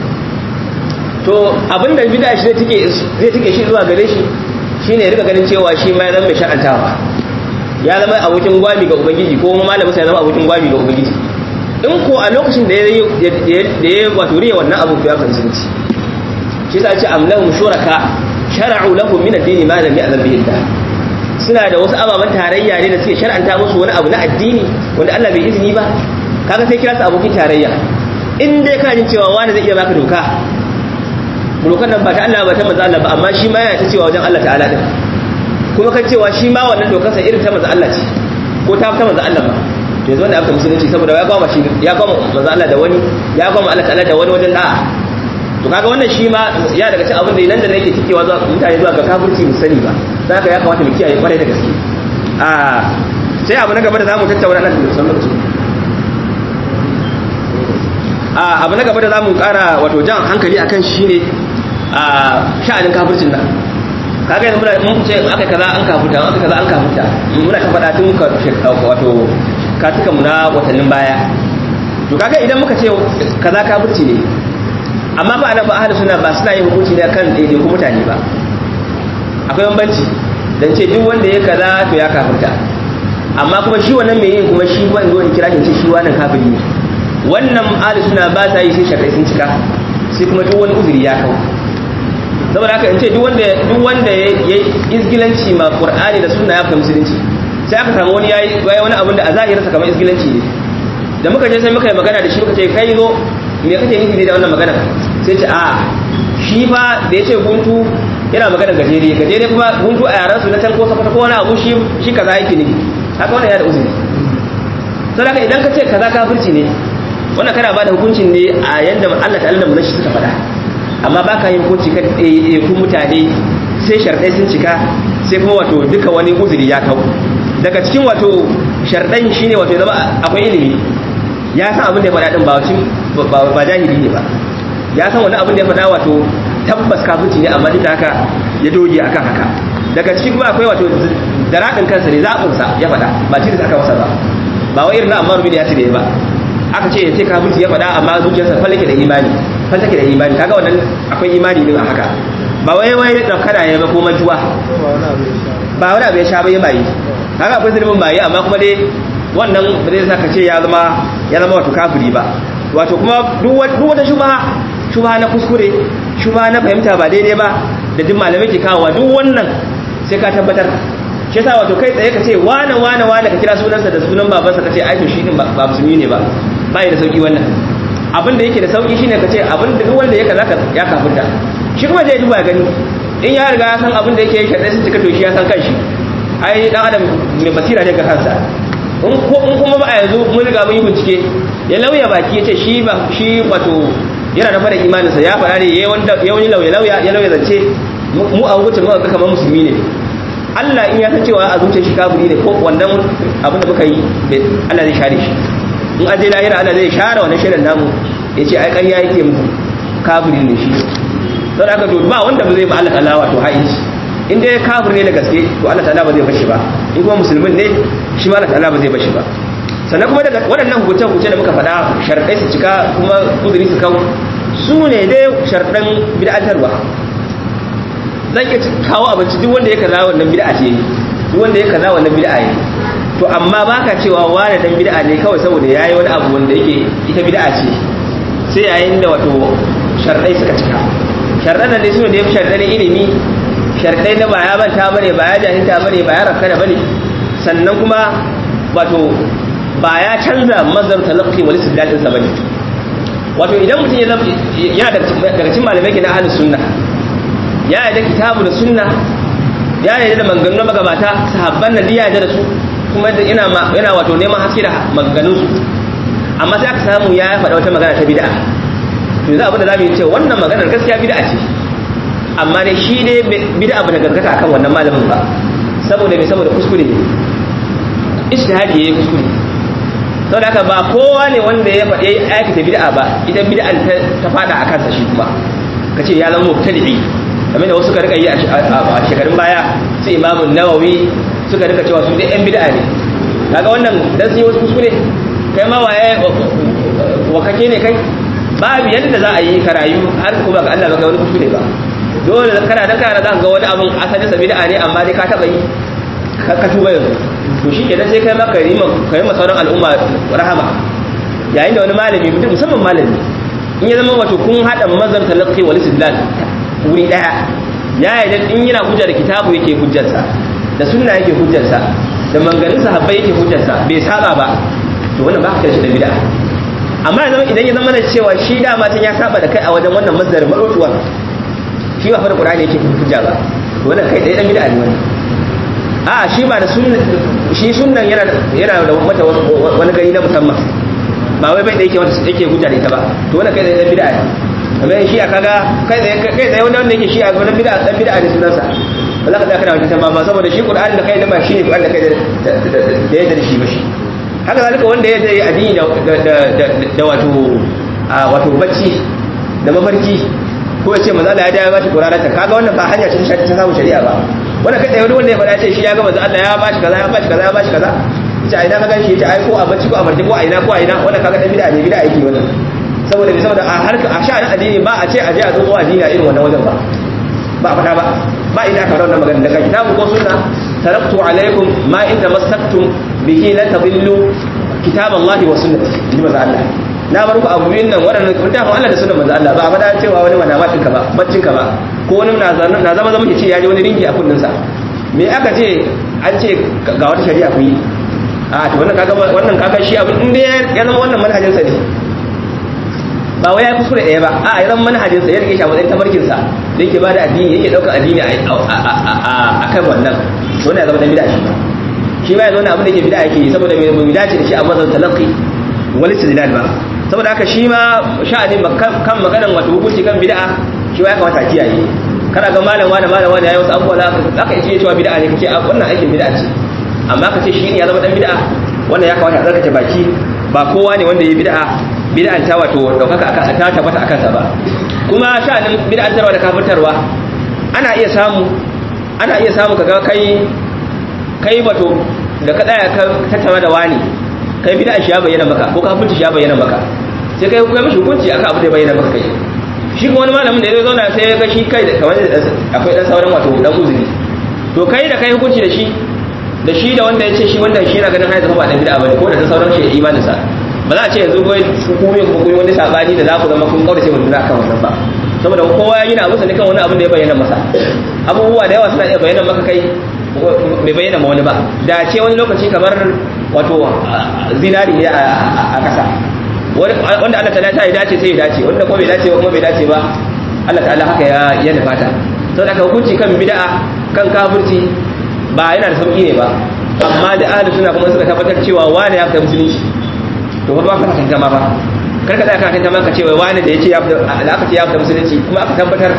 to abinda bid'a shi zai take zai take shi zuwa gare shi shine ya rika ganin cewa shi ma ya zama mai sha'antawa ya zama abokin gwami ga ubangiji ko kuma malamin sa ya zama abokin gwami ga ubangiji in ko a lokacin da ya da ya wato riya wannan abu ya kan sunci shi sa ce amlahum shuraka shara'u lahum min ad-din ma lam ya'lam bihi Allah suna da wasu ababen tarayya ne da suke shar'anta musu wani abu na addini wanda Allah bai izini ba kaga sai kira su abokin tarayya in dai kana jin cewa wani zai iya baka doka dokan nan ba ta Allah ba ta manzo Allah ba amma shi ma yana ta cewa wajen Allah ta'ala din kuma kan cewa shi ma wannan dokar sa irin ta manzo Allah ce ko ta ta manzo Allah ba to yanzu wanda aka musulunci saboda ya gama shi ya gama manzo Allah da wani ya gama Allah ta'ala da wani wajen da'a to kaga wannan shi ma ya daga cikin abin da nan da nake cikewa zuwa mutane zuwa ga kafirci mu sani ba dan haka ya kamata mu kiyaye kwarai da gaske a sai abu na gaba da zamu tattauna nan da sallar su a abu na gaba da zamu kara wato jan hankali akan shi ne a sha'anin kafircin nan kaga yanzu muna mun ce aka kaza an kafirta aka kaza an kafirta muna ta faɗa tun wato katukan mu na watannin baya to kaga idan muka ce kaza kafirci ne amma ba ana ba ahli suna ba suna yin hukunci ne kan daidai ku mutane ba akwai bambanci dan ce duk wanda ya kaza to ya kafirta amma kuma shi wannan mai yin kuma shi wanda wani kira shi shi wannan kafiri ne wannan ahli suna ba sa yi sai shakai sun cika sai kuma duk wani uzuri ya kawo saboda haka in ce duk wanda duk wanda ya izgilanci ma qur'ani da sunna ya fahimci musulunci sai aka samu wani yayi yayi wani abin da a zahirin sa kamar isgilanci ne da muka je sai muka yi magana da shi muka ce kai zo me kake nufi ne da wannan magana sai ce a shi fa da yace guntu yana magana gajere gajere kuma guntu a yaran su na can ko sakwata ko wani abu shi shi kaza yake ne haka wannan ya da uzuri to haka idan ka ce kaza kafirci ne wannan kana ba da hukuncin ne a yanda Allah ta'ala da munashi suka faɗa amma baka yin hukunci kan kun mutane sai sharɗai sun cika sai kuma wato duka wani uzuri ya kau daga cikin wato sharɗan shine wato zama akwai ilimi ya san abin da ya faɗa din ba ba jahili ne ba ya san wani abin da ya faɗa wato tabbas kafirci ne amma duk da haka ya doge akan haka daga cikin kuma akwai wato daraɗin kansa ne zaɓinsa ya faɗa ba ci da aka masa ba ba wai irin na amma rubin ya ci da ba aka ce ya ce kafirci ya faɗa amma zuciyarsa fallake da imani fallake da imani kaga wannan akwai imani din a haka ba wai wai da kada ya ba ko mantuwa ba wani abu ya sha ba ya bayi kaga akwai zulmin bayi amma kuma dai wannan ba zai saka ce ya zama ya zama wato kafiri ba wato kuma duk wata shubha shubha na kuskure shubha na fahimta ba daidai ba da duk malamai ke kawo duk wannan sai ka tabbatar shi yasa wato kai tsaye ka ce wane wane wane ka kira sunansa da sunan babansa ka ce ai to shi din ba musulmi ne ba ba da sauki wannan abin da yake da sauki shine ka ce abin da duk wanda ya kaza ya kafirta shi kuma zai duba gani in ya riga ya san abin da yake shaɗai sun cika to shi ya san kanshi ai dan adam mai basira ne ga kansa in kuma ba a yanzu mun riga mun yi bincike ya lauya baki ya ce shi ba shi wato yana da fara imaninsa ya fara ne ya wani lauya lauya ya lauya zance mu a wucin mu ga kamar musulmi ne Allah in ya san cewa a zuciyar shi kafiri ne ko wannan abin da muka yi Allah zai share shi in aje lahira Allah zai share wannan shirin namu ya ce ai ƙarya yake muku kafiri ne shi don haka to ba wanda ba zai ba Allah ta'ala wato haici in dai kafir ne da gaske to Allah ta'ala ba zai bashi ba in kuma musulmin ne shi ma Allah ta'ala ba zai bashi ba sannan kuma daga waɗannan hukunce-hukunce da muka faɗa sharɗai su cika kuma uzuri su kawo su ne dai sharɗan bid'atarwa zan iya kawo abinci duk wanda ya kaza wannan bid'a ce duk wanda ya kaza wannan bid'a ne to amma baka cewa wani dan bid'a ne kawai saboda yayi wani abu wanda yake ita bid'a ce sai yayin da wato sharɗai suka cika sharɗan nan dai su ne da ya fi sharɗai ilimi sharɗai na ba ya manta bane ba ya jahilta bane ba ya rafkana bane sannan kuma wato ba ya canza mazhar talaqqi wal istidlal ɗinsa bane wato idan mutum yana daga cikin malamai ke na ahlus sunna ya yarda kitabu da sunna ya yarda da maganganun magabata sahabban nan ya yarda da su kuma yana yana wato neman haske da maganganun su amma sai aka samu ya faɗa wata magana ta bid'a to yanzu abin da zamu yi ce wannan maganar gaskiya bid'a ce amma dai shi ne bid'a ba ta gaskata akan wannan malamin ba saboda me saboda kuskure ne ijtihadi yayi kuskure saboda haka ba kowa ne wanda ya faɗi aikata bid'a ba ita bid'an ta fada a kansa shi kuma kace ya zama mubtadi'i kamar da wasu ka rika yi a shekarun baya sai imamu nawawi suka rika cewa su dai yan bid'a ne kaga wannan dan sun yi wasu kuskure kai ma waye wakake ne kai babu yadda za a yi ka rayu har kuma ga Allah baka wani kuskure ba dole kana dan kana za ka ga wani abun asali sa bid'a ne amma dai ka taba yi ka tuba yanzu to shi kenan sai kai ma ka yi ka yi sauran al'umma rahama yayin da wani malami mutum musamman malami in ya zama wato kun hada mazhar talaqqi wal istidlal wuri daya ya yi in yana hujja da kitabu yake hujjarsa da sunna yake hujjarsa da manganin sahabbai yake hujjarsa bai saba ba to wannan ba ka shi da bid'a amma yanzu idan ya zama da cewa shi dama tun ya saba da kai a wajen wannan masdar marotuwa shi ba fa da qur'ani yake hujja ba to wannan kai dai dan bid'a ne wannan a shi ba da sunna shi sunnan yana yana da mata wani gari na musamman ba wai bai da yake wata yake hujja da ita ba to wannan kai dai dan bid'a ne amma shi a kaga kai dai kai dai wanda wanda yake shi a wannan bid'a dan bid'a ne sunansa ba za ka tsaya kana wajen ba saboda shi qur'ani da kai da ba shi ne qur'ani da kai da yadda da shi ba shi haka zalika wanda ya je addini da wato wato bacci da mafarki ko ya ce maza Allah ya dawo ba shi qur'anata kaga wannan ba hanya ce ta samu shari'a ba wanda kai wani wanda ya faɗa ce shi ya ga maza Allah ya bashi kaza ya bashi kaza ya bashi kaza yace a ina ka ganshi yace ai ko a bacci ko a marke ko a ina ko a ina wannan kaga dan bid'a ne bid'a yake wannan saboda bi saboda a harka a sha'anin addini ba a ce a je a zo addini a irin wannan wajen ba ba fata ba ba ina ka wannan magana daga kitabu ko sunna taraktu alaikum ma in tamassaktum bihi la tadillu kitab Allah wa sunnati ji maza Allah na bar ku abu biyun nan waɗannan littafin Allah da sunan manzo Allah ba a fada cewa wani manamatin ka ba baccin ka ba ko wani na zama zama ce ya ji wani ringi a kunnin sa me aka ce an ce ga wata shari'a ku yi a to wannan kaga wannan kaga shi abin inda ya zama wannan manhajin sa ne ba wai ya kuskure ɗaya ba a ya zama manhajin sa ya rike shi a matsayin tabarkin sa da yake bada addini yake daukar addini a kan wannan to ne ya zama dan bid'a shi shi ba ya zo ne abin da yake bid'a yake saboda bai dace da shi a mazan talaqi wal istidlal ba saboda haka shi ma sha'anin kan maganan wato hukunci kan bid'a shi ma ya kamata a kiyaye kana ga malam wani malam wani yayi wasu abubuwa za ka iya cewa bid'a ne kace wannan aikin bid'a ce amma ka ce shi ne ya zama dan bid'a wannan ya kamata a tsarkake baki ba kowa ne wanda ya bid'a bid'an ta wato daukaka aka ta tabbata akan sa ba kuma sha'anin bid'an tarwa da kafirtarwa ana iya samu ana iya samu kaga kai kai wato da ka tsaya ka tattauna da wani kai bid'a shi ya bayyana maka ko kafirci shi ya bayyana maka sai kai kai mishi hukunci akan abu da ya bayyana maka kai shi kuma wani malamin da ya zauna sai ya ga shi kai da kamar akwai dan sauran wato dan uzuri to kai da kai hukunci da shi da shi da wanda ya ce shi wanda shi yana ganin haizu ba dan bid'a bane ko da ta sauran shi imanin sa ba za a ce yanzu goyi hukumin ko kuma wani sabani da za ku zama kun kaurace mun kan wannan ba saboda kowa ya yi na abu ne kan wani abin da ya bayyana masa abubuwa da yawa suna iya bayyana maka kai bai bayyana ma wani ba da ce wani lokaci kamar wato zinari ne a kasa wanda Allah ta ya dace sai ya dace wanda kuma bai dace ba kuma bai dace ba Allah ta'ala haka ya ya nufata saboda ka hukunci kan bid'a kan kafirci ba yana da sauki ne ba amma da ahli suna kuma suka tabbatar cewa wani ya fita musulunci to ba ka tantance ma ba kar ka tsaya ka tantance ma ka ce wai wani da yace ya fita da aka ce ya fita musulunci kuma aka tabbatar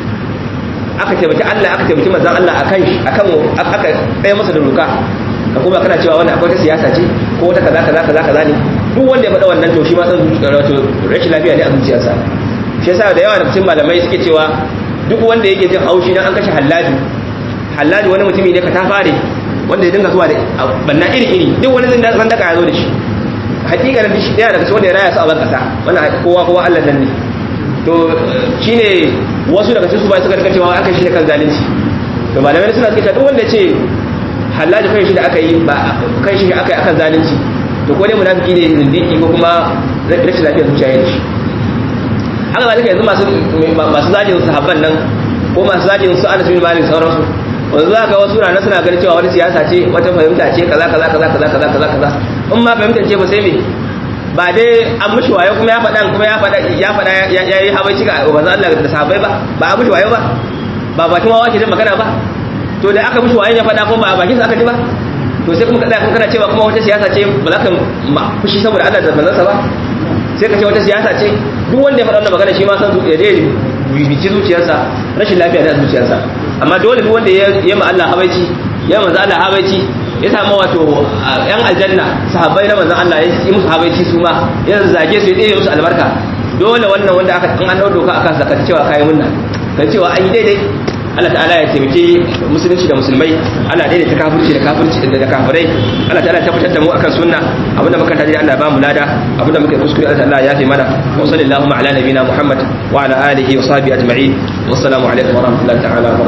aka taimaki Allah aka taimaki manzon Allah akan akan aka tsaye masa da doka ka kuma kana cewa wannan akwai ta siyasa ce ko wata kaza kaza kaza kaza ne duk wanda ya faɗa wannan to shi ma san wato rashin lafiya ne a zuciyarsa shi yasa da yawa da cikin malamai suke cewa duk wanda yake jin haushi dan an kashe halladi halladi wani mutumi ne ka ta fare wanda ya dinga zuwa da banna iri iri duk wani zan zan daka ya zo da shi hakika da shi daya daga cikin wanda ya raya su a ban kasa wannan kowa kowa Allah nan ne to shine wasu daga cikin su ba suka rika cewa aka shi kan zalunci to malamai suna cewa duk wanda ce halladi kai shi da aka yi ba kai shi aka yi akan zalunci to ko dai munafiki ne zindiki ko kuma rashin lafiyar zuciya ne shi haka zalika yanzu masu masu zagin sahabban nan ko masu zagin su Anas bin Malik sauransu wanzu za ga wasu rana suna ganin cewa wani siyasa ce wata fahimta ce kaza kaza kaza kaza kaza kaza kaza in ma fahimtar ce ba sai me ba dai an mushi wayo kuma ya faɗa kuma ya faɗa ya faɗa ya yi habaici ga manzo Allah da sahabbai ba ba a mushi wayo ba ba bakin wawa ke da magana ba to da aka mushi wayo ya faɗa kuma ba a bakin sa aka ji ba to sai kuma kada kana cewa kuma wata siyasa ce ba za ka fushi saboda Allah da manzansa ba sai ka ce wata siyasa ce duk wanda ya faɗa wannan magana shi ma san ya je bibici zuciyarsa rashin lafiya da zuciyarsa amma dole duk wanda ya ma Allah habaici ya manzo Allah habaici ya samu wato yan aljanna sahabbai na manzon Allah ya yi musu habaici su ma ya zage su ya tsere musu albarka dole wannan wanda aka an an doka aka saka cewa kai munna kan cewa an yi daidai Allah ta'ala ya taimake musulunci da musulmai Allah daidai ta kafirci da kafirci da kafirai Allah ta'ala ya tabbatar da mu akan sunna abinda muka tare Allah ba mu lada abinda muka kuskure Allah ta'ala ya fi mana wa sallallahu ala nabina Muhammad wa ala alihi wa sahbihi ajma'in wa assalamu alaikum wa rahmatullahi ta'ala wa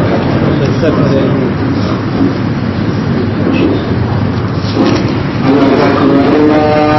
barakatuh